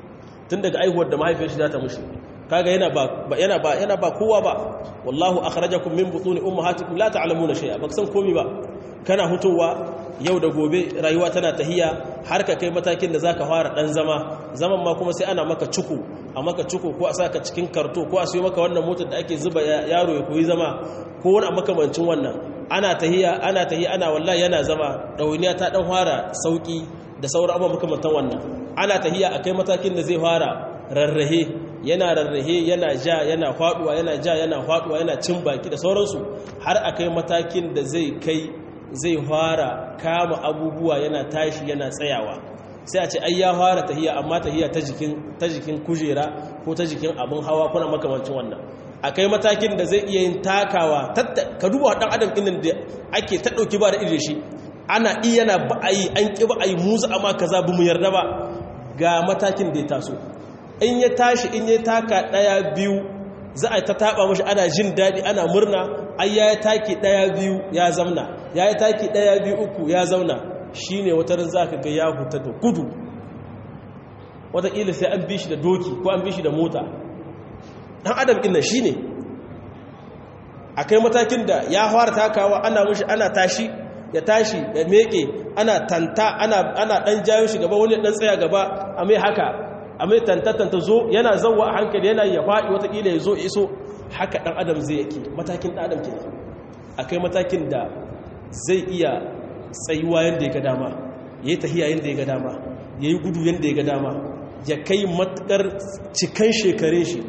tun daga aihuwar da mahaifiyar shi za ta mushi kaga yana ba yana ba yana ba kowa ba wallahu akhrajakum min butuni ummahatikum la ta'lamuna shay'a baka san komai ba kana hutowa yau da gobe rayuwa tana tahiya har ka kai matakin da zaka fara dan zama zaman ma kuma sai ana maka cuku a maka cuku ko a saka cikin karto ko a siyo maka wannan motar da ake zuba yaro ya koyi zama ko wani makamancin wannan ana tahiya ana tahiya ana wallahi yana zama dawainiya ta dan fara sauki da sauran abubuwa makamantan wannan ana tahiya akai matakin da zai fara rarrahe yana rarrahe yana ja yana faduwa yana ja yana faduwa yana cin baki da sauransu har akai matakin da zai kai zai fara kama abubuwa yana tashi yana tsayawa sai a ce ai ya fara tahiya amma tahiya ta jikin ta jikin kujera ko ta jikin abin hawa kuna makamancin wannan akai matakin da zai iya yin takawa ka duba dan adam din da ake ta dauki ba da irin shi ana iya na ba a yi an ƙi ba a yi musu amma kaza bu mu yarda ba ga matakin da ya taso in ya tashi in ya taka ɗaya biyu za a ta taɓa mashi ana jin daɗi ana murna ai ya yi taki ɗaya biyu ya zauna ya yi taki ɗaya biyu uku ya zauna shi ne wata ran za ka ga ya huta da gudu wataƙila sai an bi shi da doki ko an bi shi da mota ɗan adam ɗin shi ne a kai matakin da ya fara takawa ana mushi ana tashi ya tashi ya meke ana tanta ana ana dan jayo shi gaba wani dan tsaya gaba a mai haka a mai tanta tanta zo yana zawwa a hankali yana ya faɗi watakila ya zo iso haka dan adam zai yake matakin dan adam kenan akai matakin da zai iya tsayuwa yanda ya ga dama yayi tahiya yanda ya ga dama yayi gudu yanda ya ga dama ya kai matakar cikan shekarun shi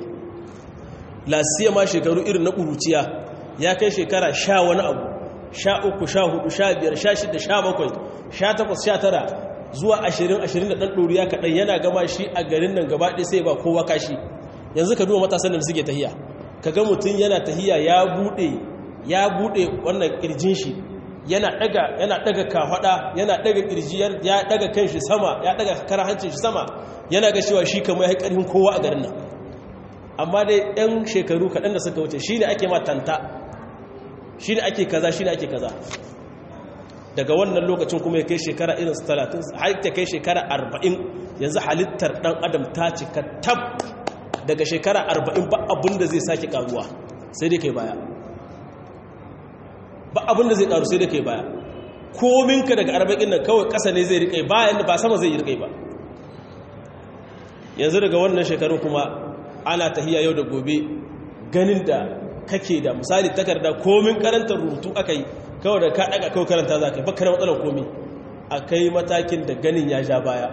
lasiya ma shekaru irin na kuruciya ya kai shekara sha wani abu sha uku sha hudu sha biyar sha shida sha bakwai sha takwas sha tara zuwa ashirin ashirin da ɗan ɗoriya kaɗan yana gama shi a garin nan gaba ɗaya sai ba kowa kashi yanzu ka duba matasan da suke tahiya ka ga mutum yana tahiya ya buɗe ya buɗe wannan ƙirjin shi yana ɗaga yana ɗaga kafaɗa yana ɗaga ƙirji ya ɗaga kan shi sama ya ɗaga kara hancin shi sama yana ga cewa shi kamar ya ƙarfin kowa a garin nan amma dai ɗan shekaru kaɗan da suka wuce shi ne ake ma tanta shi ne ake kaza shi ne ake kaza daga wannan lokacin kuma ya kai shekara irin su talatin har ta kai shekara arba'in yanzu halittar ɗan adam ta cika tab daga shekara arba'in ba abin da zai sake karuwa sai dai kai baya ba abin da zai karu sai dai kai baya kominka daga arba'in nan kawai ƙasa ne zai riƙai bayan ba sama zai yi riƙai ba yanzu daga wannan shekaru kuma ana tahiya yau da gobe ganin da kake da misali takarda komin karanta rubutu aka yi kawai da ka daga kawai karanta za ka yi baka da matsalar komi a kai matakin da ganin ya ja baya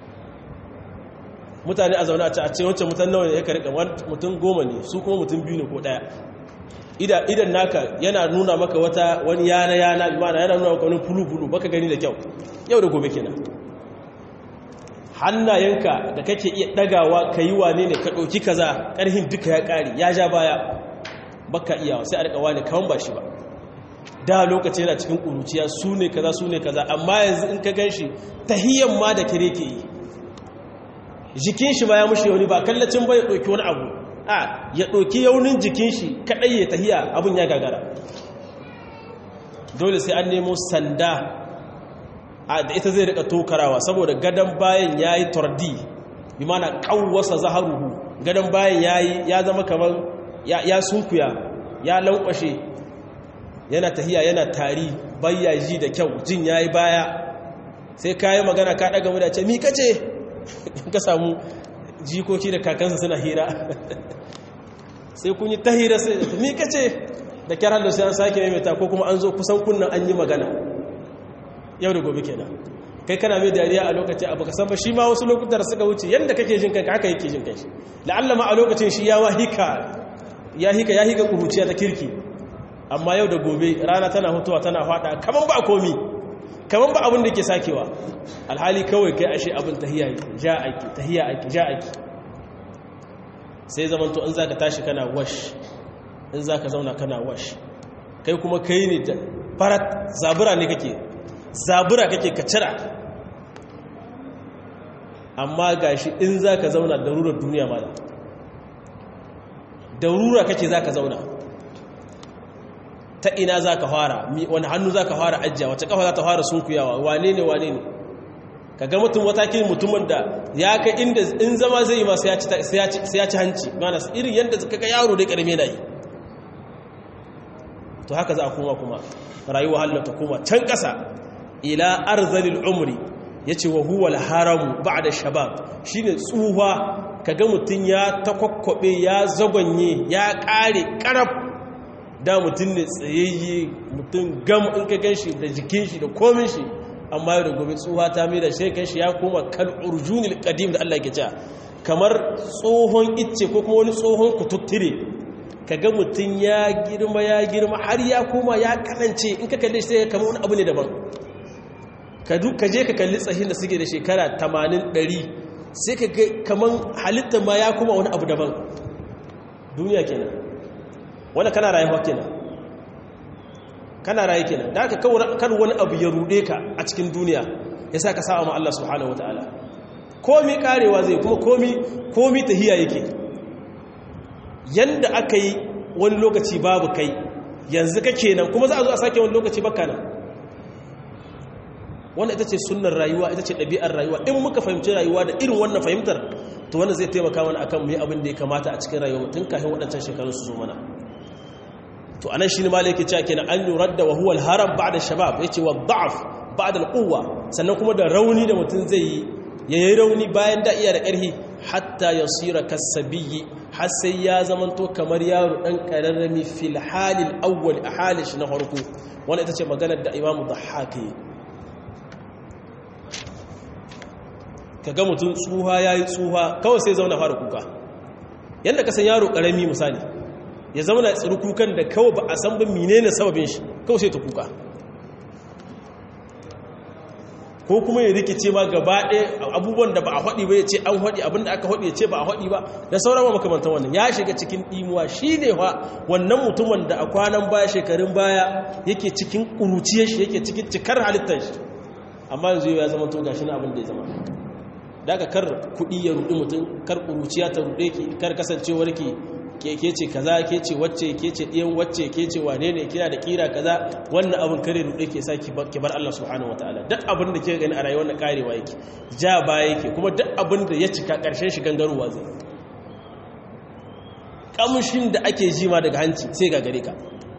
mutane a zaune a ce a ce wancan mutan nawa ne ya karika mutum goma ne su kuma mutum biyu ne ko daya idan naka yana nuna maka wata wani yana yana imana yana nuna maka wani fulu-fulu baka gani da kyau yau da gobe kenan hannayenka da kake iya dagawa ka yi wane ne ka ɗauki kaza ƙarhin duka ya ƙari ya ja baya baka iyawa sai a rika wani kawan ba shi ba da lokaci yana cikin ƙuruciya su ne kaza su ne kaza amma yanzu in ka gan shi tahiyyan ma da kire ke yi jikin shi ba ya mushe wani ba kallacin ba ya ɗauki wani abu a ya ɗauki yaunin jikin shi kaɗai ya tahiya abin ya gagara dole sai an nemo sanda a da ita zai rika tokarawa saboda gadon bayan ya yi tordi bi mana ƙawwasa zaharuhu gadon bayan ya zama kamar ya sunkuya ya lankwashe yana tahiya yana tari bayya ji da kyau jin ya yi baya sai kayi magana ka ɗaga mu da ce mi kace ka samu jikoki da kakansa suna hira sai kun yi ta hira sai mi kace da kyar da sai an sake maimaita ko kuma an zo kusan kunnan an yi magana yau da gobe kenan kai kana mai dariya a lokaci abu ka san ba shi ma wasu lokutan suka wuce yadda kake jin kanka haka yake jin kanshi la'alla ma a lokacin shi ya wahika ya hika ya hika kuruciya ta kirki amma yau da gobe rana tana hutuwa tana fada kaman ba komi kaman ba abin da ke sakewa alhali kawai kai ashe abin tahiya yake ja aiki tahiya aiki ja aiki sai zaman to in zaka tashi kana wash in zaka zauna kana wash kai kuma kai ne da farat zabura ne kake zabura kake ka cira amma gashi in zaka zauna darurar duniya ma darura kake zaka zauna ta ina zaka fara wani hannu zaka fara ajja wace kafa za ta fara sunkuyawa wane ne wane ne ka ga mutum watakin mutumin da ya kai inda in zama zai yi ma sai ya ci hanci mana irin yadda ka ga yaro dai karame na yi to haka za a koma kuma rayuwa halin ta koma can ƙasa ila arzalil umri ya ce wa huwal haramu ba da shabab shi ne tsuwa ka ga mutum ya takwakwabe ya zagwanye ya ƙare ƙaraf da mutum ne tsayayye mutum gam in ka gan shi da jikin shi da komin shi amma yau da gobe tsuwa ta mai da shekan shi ya koma kal urjunil qadim da Allah ke cewa kamar tsohon icce ko kuma wani tsohon kututtire kaga mutum ya girma ya girma har ya koma ya kanance in ka kalle shi sai kamar wani abu ne daban ka je ka kalli tsahin da suke da shekara 80 100 sai ka ga kamar halitta ma ya koma wani abu daban duniya kenan wanda kana rayuwa kenan kana rayu kenan da aka kar wani abu ya rude ka a cikin duniya ya sa ka sa ma Allah subhanahu wataala komi karewa zai kuma komi komi tahiya yake yanda aka yi wani lokaci babu kai yanzu kake nan kuma za a zo a sake wani lokaci baka nan wannan ita ce sunnar rayuwa ita ce ɗabi'ar rayuwa in muka fahimci rayuwa da irin wannan fahimtar to wannan zai taimaka mana akan mu yi abin da ya kamata a cikin rayuwa tun kafin waɗancan shekarun su zo mana to anan shine malai yake cewa kenan an yuradda wa huwa al-haram ba'da shabab yace wa da'af ba'da al-quwwa sannan kuma da rauni da mutum zai yi yayi rauni bayan da iya da ƙarfi hatta yasira kasabiyyi har sai ya zamanto kamar yaro dan kararrami fil halil awwal a halin shi na farko wannan ita ce maganar da imamu dhahhaki kaga mutum tsuha yayi tsuha kawai sai zauna fara kuka yanda ka san yaro karami misali ya zauna tsiru kukan da kawai ba a san ba menene sababin shi kawai sai ta kuka ko kuma ya rikice ma gaba ɗaya abubuwan da ba a haɗi ba ya ce an haɗi abinda aka haɗi ya ce ba a haɗi ba da sauran wa makamantan wannan ya shiga cikin ɗimuwa shi ne wa wannan mutumin da a kwanan baya shekarun baya yake cikin ƙuruciyar shi yake cikin cikar halittar shi amma yanzu ya zama to gashi na abin da ya zama daga kar kuɗi ya ruɗi mutum kar ƙuruciya ta ruɗe ki kar kasancewar ki ke ke ce kaza ke ce wacce ke ce ɗiyan wacce ke ce wane ne kina da kira kaza wannan abin kare ruɗe ke sa ki bar Allah subhanahu wataala duk abin da ke gani a rayuwar na karewa yake ja baya yake kuma duk abin da ya cika ƙarshen shi gangarowa zai kamshin da ake ji ma daga hanci sai ga gare ka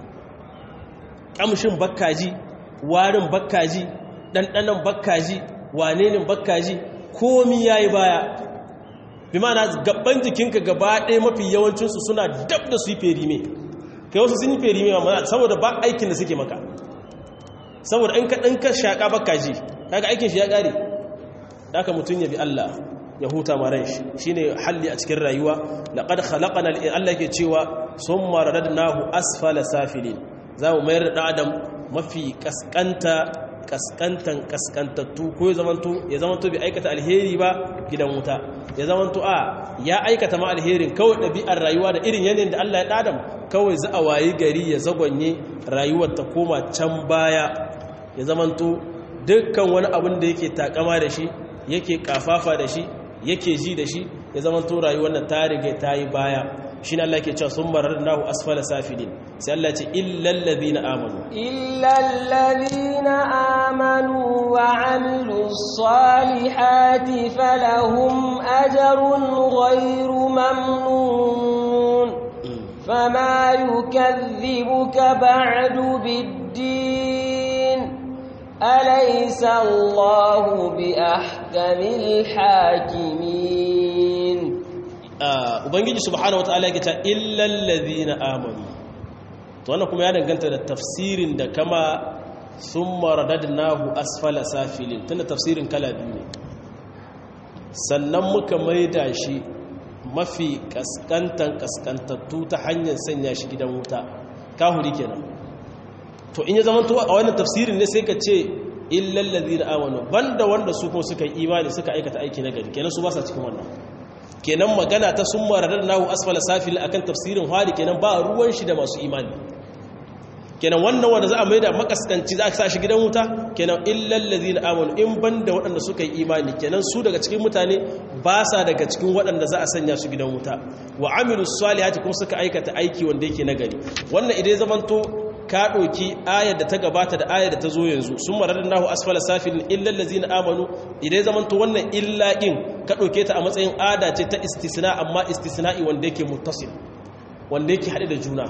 kamshin bakkaji warin bakkaji ɗanɗanon bakkaji wane ne bakkaji komi yayi baya bi mana gaban jikinka gaba ɗaya mafi yawancinsu suna dab da su yi ferime kai wasu sun yi ferime ma mana saboda ba aikin da suke maka saboda in ka ɗan ka shaƙa baka ji kaga aikin shi ya ƙare da aka mutum ya bi Allah ya huta maran shi shi ne halli a cikin rayuwa laƙad halaƙana Allah ke cewa sun maradar nahu asfala safilin za mu mayar da adam mafi ƙasƙanta kaskantan kaskantattu ko ya zamanto ya zamanto bai aikata alheri ba gidan wuta ya zamanto a ya aikata ma alherin kawai ɗabi'ar rayuwa da irin yanayin da Allah ya ɗadam kawai za a wayi gari ya zagonye rayuwar ta koma can baya ya zamanto dukkan wani abin da yake takama da shi yake kafafa da shi yake ji da shi ya zamanto rayuwar nan ta riga ta yi baya shi ne Allah ke cewa sun marar nahu asfala safilin sai Allah ce illallazi na amanu illallazi na amanu wa amilu salihati falahum ajarun ghairu mamnun fama yukadhibuka ba'du biddin alaysa Allahu bi ahkamil hakimin ubangiji subhanahu wataala yake ta illal ladina amanu to wannan kuma ya danganta da tafsirin da kama summa radadnahu asfala safilin tunda tafsirin kala biyu ne sannan muka maida shi mafi kaskantan kaskantattu ta hanyar sanya shi gidan wuta kahuri kenan to in ya zama to a wannan tafsirin ne sai ka ce illal ladina amanu banda wanda su kuma suka yi imani suka aikata aiki na gari kenan su ba sa cikin wannan kenan magana ta sun maradar nahu asfala safil akan tafsirin hali kenan ba ruwan shi da masu imani kenan wannan wanda za a mai da makaskanci za a sa shi gidan wuta kenan illal ladina amanu in banda waɗanda suka yi imani kenan su daga cikin mutane ba sa daga cikin waɗanda za a sanya su gidan wuta wa amilu salihati kuma suka aikata aiki wanda yake nagari wannan idan zamanto ka ɗauki ayar da ta gabata da ayar da ta zo yanzu sun marar nahu asfala safilin illal lazina amanu idan zaman to wannan illa din ka ɗauke ta a matsayin ada ce ta istisna amma istisna'i wanda yake muttasil wanda yake haɗe da juna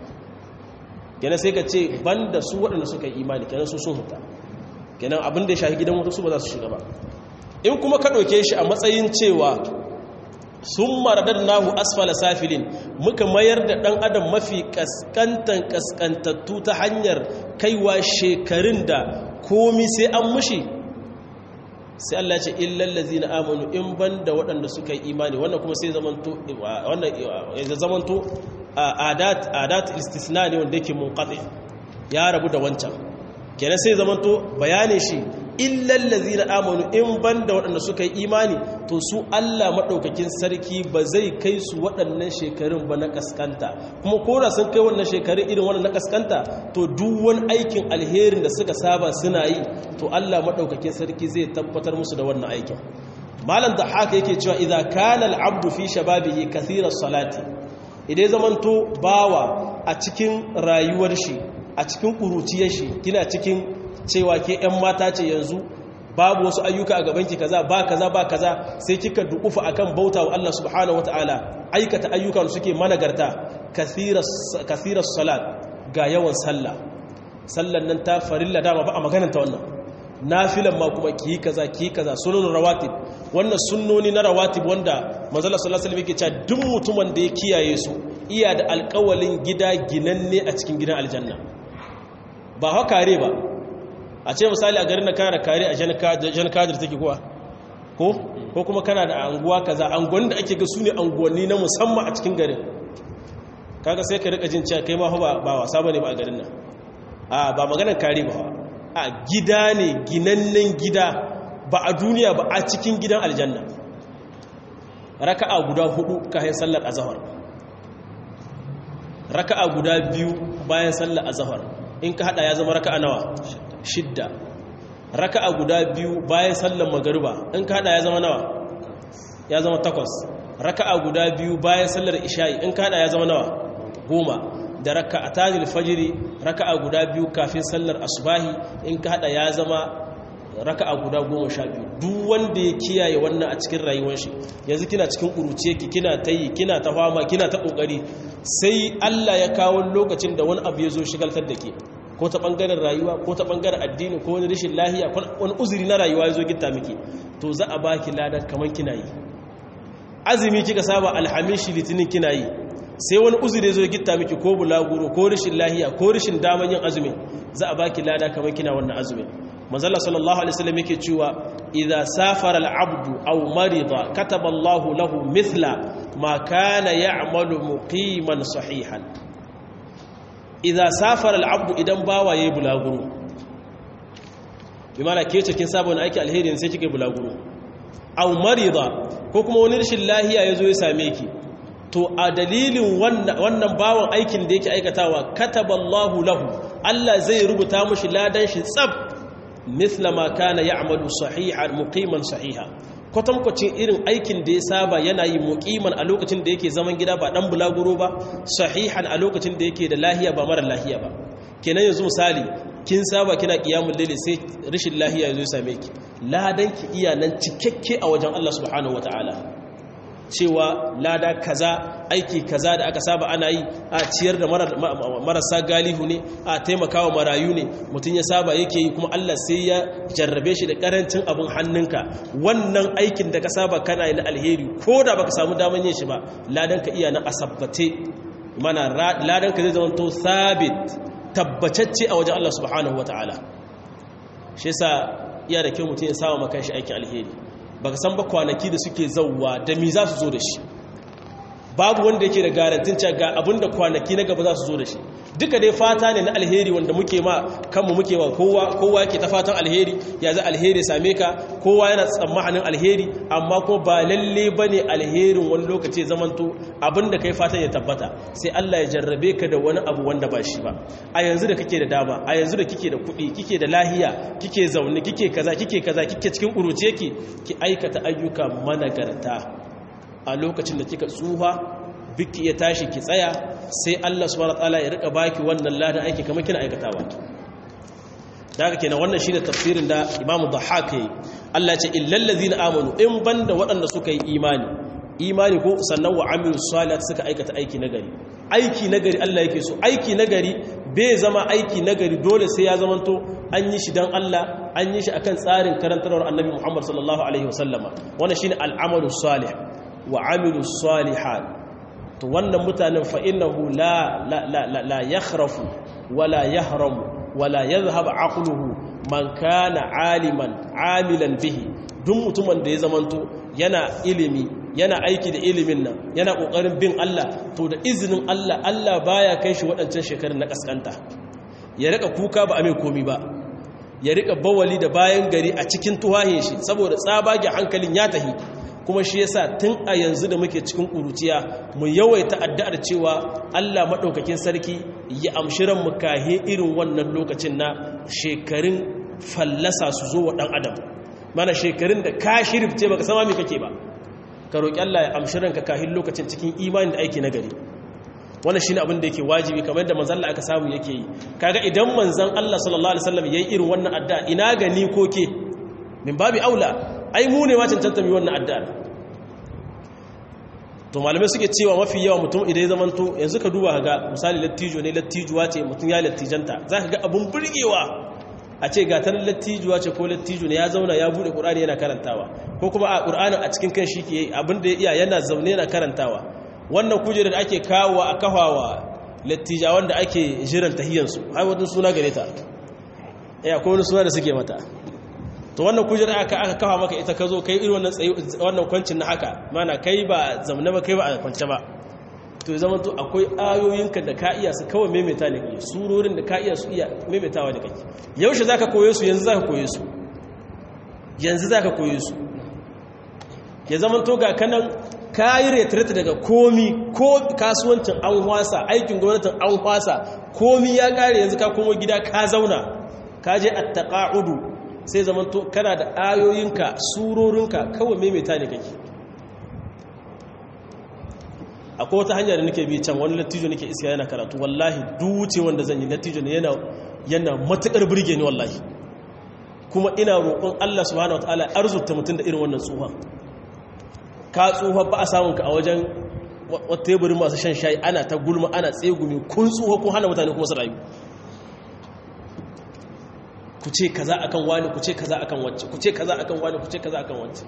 kenan sai ka ce banda su waɗanda suka yi imani kenan su sun huta kenan abin da ya shafi gidan wasu ba za su shiga ba in kuma ka ɗauke shi a matsayin cewa sun maradar nahu asfala safilin muka mayar da ɗan adam mafi ƙasƙantan ƙasƙantattu ta hanyar kaiwa shekarun da komi sai an mushi sai Allah ce illallazi na amanu in ban da waɗanda suka yi imani wannan kuma sai zamanto adat istisna ne wanda yake munqati ya rabu da wancan kenan sai zamanto bayanin shi illallazi na amanu in ban da waɗanda suka yi imani to su Allah maɗaukakin sarki ba zai kai su waɗannan shekarun ba na ƙasƙanta kuma kora sun kai wannan shekarun irin wannan na ƙasƙanta to duk wani aikin alherin da suka saba suna yi to Allah maɗaukakin sarki zai tabbatar musu da wannan aikin malam da haka yake cewa idan kana al'abdu fi shababihi kathira salati idan zamanto bawa a cikin rayuwar shi a cikin ƙuruciyar shi kina cikin cewa ke 'yan mata ce yanzu babu wasu ayyuka a gabanki kaza ba kaza ba kaza sai kika dukufa akan bauta wa Allah subhanahu wataala aikata ayyukan suke managarta kathiras salat ga yawan sallah sallan nan ta farilla dama ba a magananta wannan nafilan ma kuma ki kaza ki kaza sunan rawatib wannan sunnoni na rawatib wanda manzala sallallahu alaihi wasallam yake cewa duk mutumin da ya kiyaye su iya da alƙawalin gida ginanne a cikin gidan aljanna ba haka ba a ce misali a garin na kana kare a jan kadir take kuwa ko ko kuma kana da anguwa kaza anguwan da ake ga su ne anguwanni na musamman a cikin garin kaga sai ka rika jin cewa kai ma ba ba wasa bane ba a garin nan a ba maganar kare ba a gida ne ginannen gida ba a duniya ba a cikin gidan aljanna raka'a guda hudu kayan sallar azhar raka'a guda biyu bayan sallar azhar in ka hada ya zama raka'a nawa shidda raka'a guda biyu bayan sallar magariba in ka hada ya zama nawa ya zama takwas raka'a guda biyu bayan sallar isha'i in ka hada ya zama nawa goma da raka'a tajil fajiri raka'a guda biyu kafin sallar asubahi in ka hada ya zama raka'a guda goma sha biyu duk wanda ya kiyaye wannan a cikin rayuwar shi yanzu kina cikin ƙuruciye ki kina ta yi kina ta fama kina ta ƙoƙari sai Allah ya kawo lokacin da wani abu ya zo shigaltar da ke ko ta ɓangaren rayuwa ko ta ɓangaren addini ko wani rashin lahiya ko wani uzuri na rayuwa ya zo gitta miki to za a baki ladan kamar kina yi azumi kika saba alhamishi litinin kina yi sai wani uzuri ya zo gitta miki ko bulaguro ko rashin lahiya ko rashin daman yin azumin za a baki lada kamar kina wannan azumin manzala sallallahu alaihi wasallam yake cewa idza safara al-abdu aw marida kataba Allahu lahu mithla ma kana ya'malu muqiman sahihan idza safara al-abdu idan bawa yayi bulaguro bimana ke ce kin saba wani aiki alheri sai kike bulaguro aw marida ko kuma wani rashin lahiya yazo ya same ki to a dalilin wannan bawan aikin da yake aikatawa kataba Allahu lahu Allah zai rubuta mishi ladan shi tsab mithla ma kana ya'malu sahihan muqiman sahiha kwatankwacin irin aikin da ya saba yana yi muqiman a lokacin da yake zaman gida ba dan bulaguro ba sahihan a lokacin da yake da lahiya ba mara lahiya ba kenan yanzu misali kin saba kina qiyamul layli sai rashin lahiya yazo ya same ki ladan ki iya nan cikakke a wajen Allah subhanahu wataala cewa lada kaza aiki kaza da aka saba ana yi a ciyar da marasa galihu ne a taimakawa marayu ne mutum ya saba yake yi kuma Allah sai ya jarrabe shi da karancin abin hannunka wannan aikin da ka saba kana yi na alheri ko da baka samu daman yin shi ba ladan ka iya na asabbate mana ladan ka zai zama to sabit tabbatacce a wajen Allah subhanahu wataala shi yasa iya da kyau mutum ya saba maka shi aikin alheri baka san ba kwanaki da suke zauwa da mi za su zo da shi babu wanda yake da garantin cewa ga abinda kwanaki na gaba za su zo da shi duka dai fata ne na alheri wanda muke ma kanmu muke wa kowa kowa yake ta fatan alheri ya za alheri same ka kowa yana tsammanin alheri amma ko ba lalle bane alherin wani lokaci zamanto abinda kai fatan ya tabbata sai Allah ya jarrabe ka da wani abu wanda ba shi ba a yanzu da kake da dama a yanzu da kike da kuɗi kike da lahiya kike zaune kike kaza kike kaza kike cikin kuruce ki ki aikata ayyuka managarta a lokacin da kika tsufa biki ya tashi ki tsaya sai Allah subhanahu wataala ya rika baki wannan ladan aiki kamar kina aikatawa daga kenan wannan shine tafsirin da Imam Dhahhak yayi Allah ya ce illal ladina amanu in banda waɗanda suka yi imani imani ko sannan wa amilus salihat suka aikata aiki nagari aiki nagari Allah yake so aiki nagari bai zama aiki nagari dole sai ya zamanto an yi shi dan Allah an yi shi akan tsarin karantarwar Annabi Muhammad sallallahu alaihi wasallama wannan shine al'amalus salih wa amilus salihat to wannan mutanen fa innahu la la la la yakhrafu wala yahramu wala yadhhab aqluhu man kana aliman amilan bihi duk mutumin da ya zamanto yana ilimi yana aiki da ilimin nan yana kokarin bin Allah to da izinin Allah Allah baya kai shi waɗancan shekarun na kaskanta ya rika kuka ba a mai komi ba ya rika bawali da bayan gari a cikin tuwahin shi saboda tsabage hankalin ya tahi kuma shi yasa tun a yanzu da muke cikin kuruciya mu yawaita addu'ar cewa Allah madaukakin sarki ya amshi ran mu kahe irin wannan lokacin na shekarun fallasa su zo wa dan adam mana shekarun da ka shirifce baka sama me kake ba ka roki Allah ya amshi ranka kahin lokacin cikin imani da aiki na gari wannan shine abin da yake wajibi kamar yadda manzon Allah aka samu yake yi kaga idan manzon Allah sallallahu alaihi wasallam yayi irin wannan addu'a ina gani ko ke min babi aula ai mu ne ma cancanta mi wannan addu'a to malamai suke cewa mafi yawa mutum idan ya zamanto yanzu ka duba ga misali lattijo ne lattijuwa ce mutum ya lattijanta zaka ga abun burgewa a ce ga tarin lattijuwa ce ko lattijo ne ya zauna ya bude qur'ani yana karantawa ko kuma a qur'anin a cikin kan shi ke abin da ya iya yana zaune yana karantawa wannan kujerar da ake kawo a kafawa lattijawan da ake jiran tahiyansu har wadin suna gare ta ya ko wani suna da suke mata to wannan kujerar aka aka kafa maka ita ka zo kai irin wannan tsayi wannan kwancin na haka mana kai ba zamna ba kai ba a kwance ba to ya zama to akwai ayoyinka da ka iya su kawai maimaita ne kai surorin da ka iya su iya maimaitawa da kai yaushe zaka koye su yanzu zaka koye su yanzu zaka koye su ya zama to ga kanan kayi retret daga komi ko kasuwancin an hwasa aikin gwamnatin an hwasa komi ya kare yanzu ka komo gida ka zauna ka je attaqa'udu sai zamanto kana da ayoyinka surorinka kawai maimaita ne kake akwai wata hanya da nake bi can wani lattijo nake iska yana karatu wallahi duce wanda zan yi lattijo ne yana yana matukar burge ni wallahi kuma ina roƙon Allah subhanahu wataala arzuta mutum da irin wannan tsuha ka tsuha ba a samun ka a wajen wata teburin masu shan shayi ana ta gulma ana tsegumi kun tsuha kun hana mutane kuma su rayu ku ce kaza akan wani ku ce kaza akan wacce ku ce kaza akan wani ku ce kaza akan wacce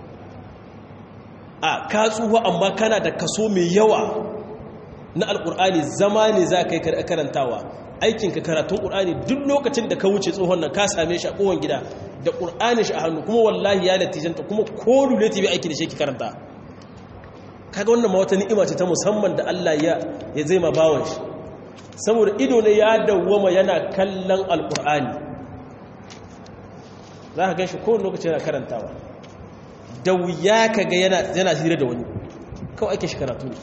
a ka tsuha amma kana da kaso mai yawa na alkur'ani zama ne za ka yi karantawa aikinka karatun ƙur'ani duk lokacin da ka wuce tsohon nan ka same shi a kowane gida da ƙur'ani shi a hannu kuma wallahi ya latijanta kuma ko lule ta bi aiki da shi ki karanta kaga wannan ma wata ni'ima ce ta musamman da Allah ya ya zai ma bawon shi saboda ido ne ya dawwama yana kallon alkur'ani za ka gan shi kowane lokaci yana karantawa da wuya ka ga yana hira da wani kawai ake shi karatu ne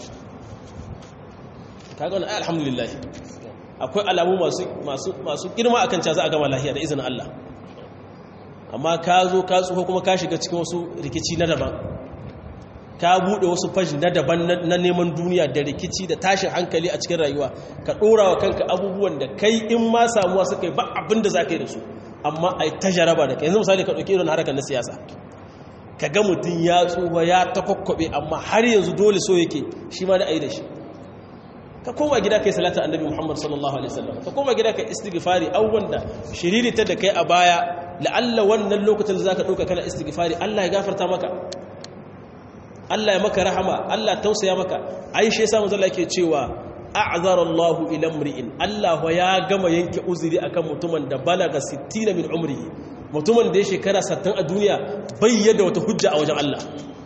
kaga wani alhamdulillah akwai alamu masu girma akan ca za a gama lahiya da izinin Allah amma ka zo ka tsoho kuma ka shiga cikin wasu rikici na daban ka buɗe wasu fashi na daban na neman duniya da rikici da tashin hankali a cikin rayuwa ka ɗora wa kanka abubuwan da kai in ma samuwa suka yi ba abin da za ka yi da su amma a yi ta jaraba da kai yanzu misali ka ɗauki irin harkar na siyasa ka ga mutum ya tsuwa ya ta kwakwabe amma har yanzu dole so yake shi ma da a yi da shi ka koma gida kai salatu annabi Muhammad sallallahu alaihi wasallam ka koma gida kai istighfari abubuwan da shiriri ta da kai a baya la'alla wannan lokacin da zaka dauka kana istighfari Allah ya gafarta maka Allah ya maka rahama Allah tausaya maka Aisha yasa manzo Allah yake cewa a'zara Allahu ila mri'in Allah ya gama yanke uzuri akan mutumin da balaga 60 min umrihi mutumin da ya shekara 60 a duniya bayyana wata hujja a wajen Allah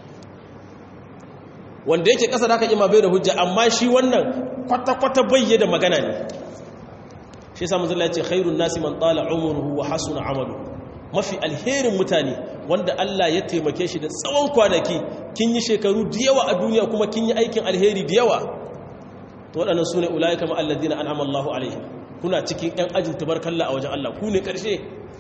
wanda yake kasa da haka ima bai da hujja amma shi wannan kwata-kwata bayyana magana ne shi yasa manzo Allah ya ce khairun nasi man tala umruhu wa hasuna amalu mafi alherin mutane wanda Allah ya taimake shi da tsawon kwanaki kin yi shekaru da yawa a duniya kuma kin yi aikin alheri da yawa to waɗannan sune ulaika ma alladhina an'ama Allahu alaihim kuna cikin ɗan ajin tabarkalla a wajen Allah ku ne ƙarshe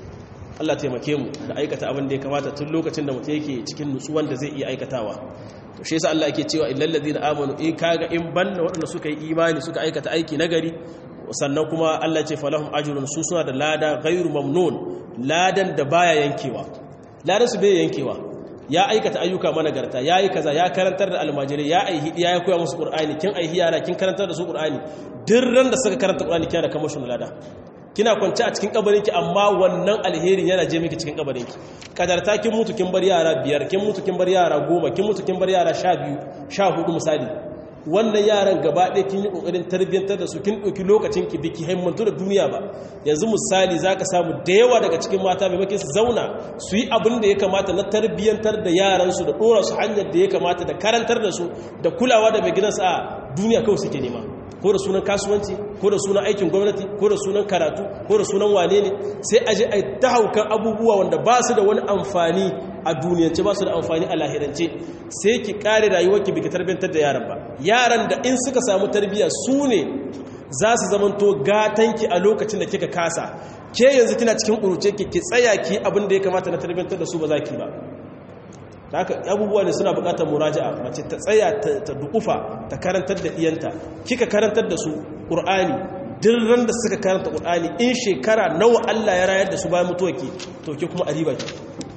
Allah taimake mu da aikata abin da ya kamata tun lokacin da mutum yake cikin nutsuwan da zai iya aikatawa to shi yasa Allah yake cewa illal ladina amanu in kaga in banna waɗanda suka yi imani suka aikata aiki nagari sannan kuma Allah ce falahum ajrun su suna da lada ghairu mamnun ladan da baya yankewa ladan su bai yankewa ya aikata ayyuka managarta yayi kaza ya karantar da almajiri ya aihi ya koya musu qur'ani kin aihi yara kin karantar da su qur'ani dirran da suka karanta qur'ani kina da kamashin lada kina kwance a cikin kabarinki amma wannan alherin yana je miki cikin kabarinki kadarta kin mutu kin bar yara biyar kin mutu kin bar yara goma kin mutu kin bar yara sha biyu sha hudu misali wannan yaran gaba ɗaya kin yi ƙoƙarin tarbiyyantar da su kin ɗauki lokacin ki biki haimantu da duniya ba yanzu misali za ka samu da yawa daga cikin mata maimakon su zauna su yi abin da ya kamata na tarbiyyantar da yaransu da ɗora su hanyar da ya kamata da karantar da su da kulawa da mai gidansu a duniya kawai suke nema ko da sunan kasuwanci ko da sunan aikin gwamnati ko da sunan karatu ko da sunan wane ne sai aje a ta haukan abubuwa wanda ba su da wani amfani a duniyance ba su da amfani a lahirance sai ki kare rayuwarki biki tarbiyyantar da yaran ba yaran da in suka samu tarbiyya su ne za su zamanto gatanki a lokacin da kika kasa ke yanzu kina cikin ƙuruce ki ki tsaya ki abin da ya kamata na tarbiyyantar da su ba za ki ba haka abubuwa ne suna bukatar muraja'a mace ta tsaya ta dukufa ta karantar da iyanta kika karantar da su qur'ani dirran da suka karanta qur'ani in shekara nawa Allah ya rayar da su bayan mutuwarki to ke kuma ariba ki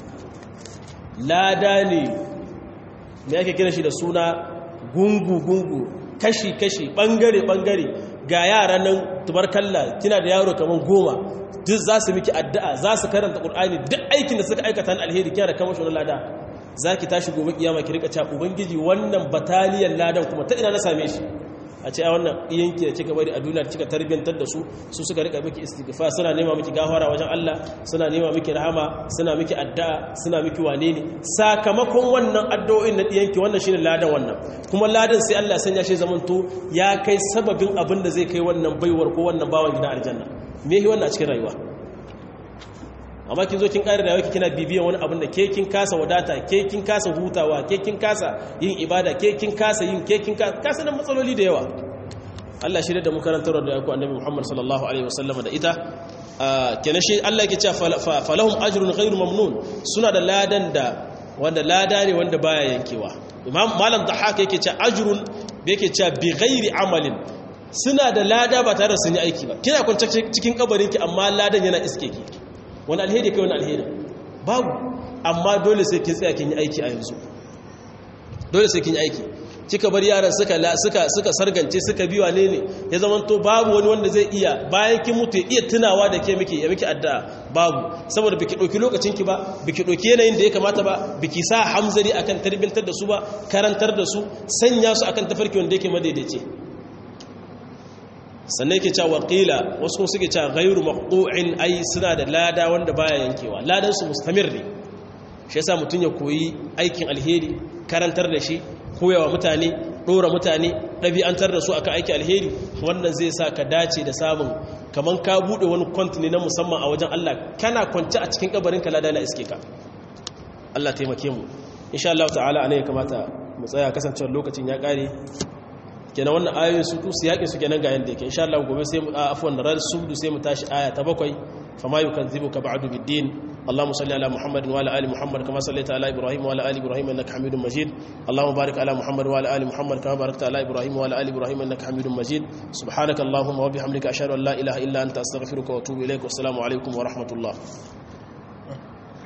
lada ne me yake kira shi da suna gungu gungu kashi kashi bangare bangare ga yara nan tubarkalla kina da yaro kaman goma duk za su miki addu'a za su karanta qur'ani duk aikin da suka aikata na alheri kina da kamar shi lada za ki tashi gobe kiyama ki rika cewa ubangiji wannan bataliyan ladan kuma ta ina na same shi a ce a wannan iyanki da kika bari a duniya kika tarbiyantar da su su suka rika miki istighfar suna nema miki gafara wajen Allah suna nema miki rahama suna miki addu'a suna miki wane ne sakamakon wannan addu'o'in na diyanki wannan shine ladan wannan kuma ladan sai Allah sanya shi zamanto ya kai sababin abin da zai kai wannan baiwar ko wannan bawan gidan aljanna me yi wannan a cikin rayuwa amma kin zo kin ƙari rayuwa kina bibiyan wani abin da ke kin kasa wadata ke kin kasa hutawa ke kin kasa yin ibada ke kin kasa yin ke kin kasa nan matsaloli da yawa Allah shirya da mu karantar da yaku annabi Muhammad sallallahu alaihi wasallam da ita kenan shi Allah yake cewa falahum ajrun ghairu mamnun suna da ladan da wanda lada ne wanda baya yankewa imam malam dhahak yake cewa ajrun yake cewa bi ghairi amalin suna da lada ba tare da sun yi aiki ba kina kwance cikin kabarinki amma ladan yana iske ki wani alheri kai wani alheri babu amma dole sai kin tsaya kin yi aiki a yanzu dole sai kin yi aiki kika bar yaran suka suka suka sargance suka biwa ne ne ya zaman to babu wani wanda zai iya bayan kin mutu ya iya tunawa da ke miki ya miki addu'a babu saboda biki doki lokacin ki ba biki doki yanayin da ya kamata ba biki sa hamzari akan tarbiyantar da su ba karantar da su sanya su akan tafarki wanda yake madaidaici sannan yake cewa qila wasu kuma suke cewa ghairu maqtu'in ai suna da lada wanda baya yankewa ladan su mustamir ne shi yasa mutun ya koyi aikin alheri karantar da shi koyawa mutane dora mutane dabi'antar da su akan aikin alheri wannan zai sa ka dace da samun kaman ka bude wani kontine na musamman a wajen Allah kana kwance a cikin kabarin ka lada na iske ka Allah taimake mu insha Allah ta'ala anan ya kamata mu tsaya kasancewar lokacin ya kare kenan wannan ayoyin su su yaƙin su kenan ga yanda yake insha Allah gobe sai mu afwan ran subdu sai mu tashi aya ta bakwai fama yukanzibuka ba'du bid-din اللهم صل على محمد وعلى ال محمد كما صليت على ابراهيم وعلى ال ابراهيم انك حميد مجيد اللهم بارك على محمد وعلى ال محمد كما باركت على ابراهيم وعلى ال ابراهيم انك حميد مجيد سبحانك اللهم وبحمدك اشهد ان لا اله الا انت استغفرك واتوب اليك والسلام عليكم ورحمه الله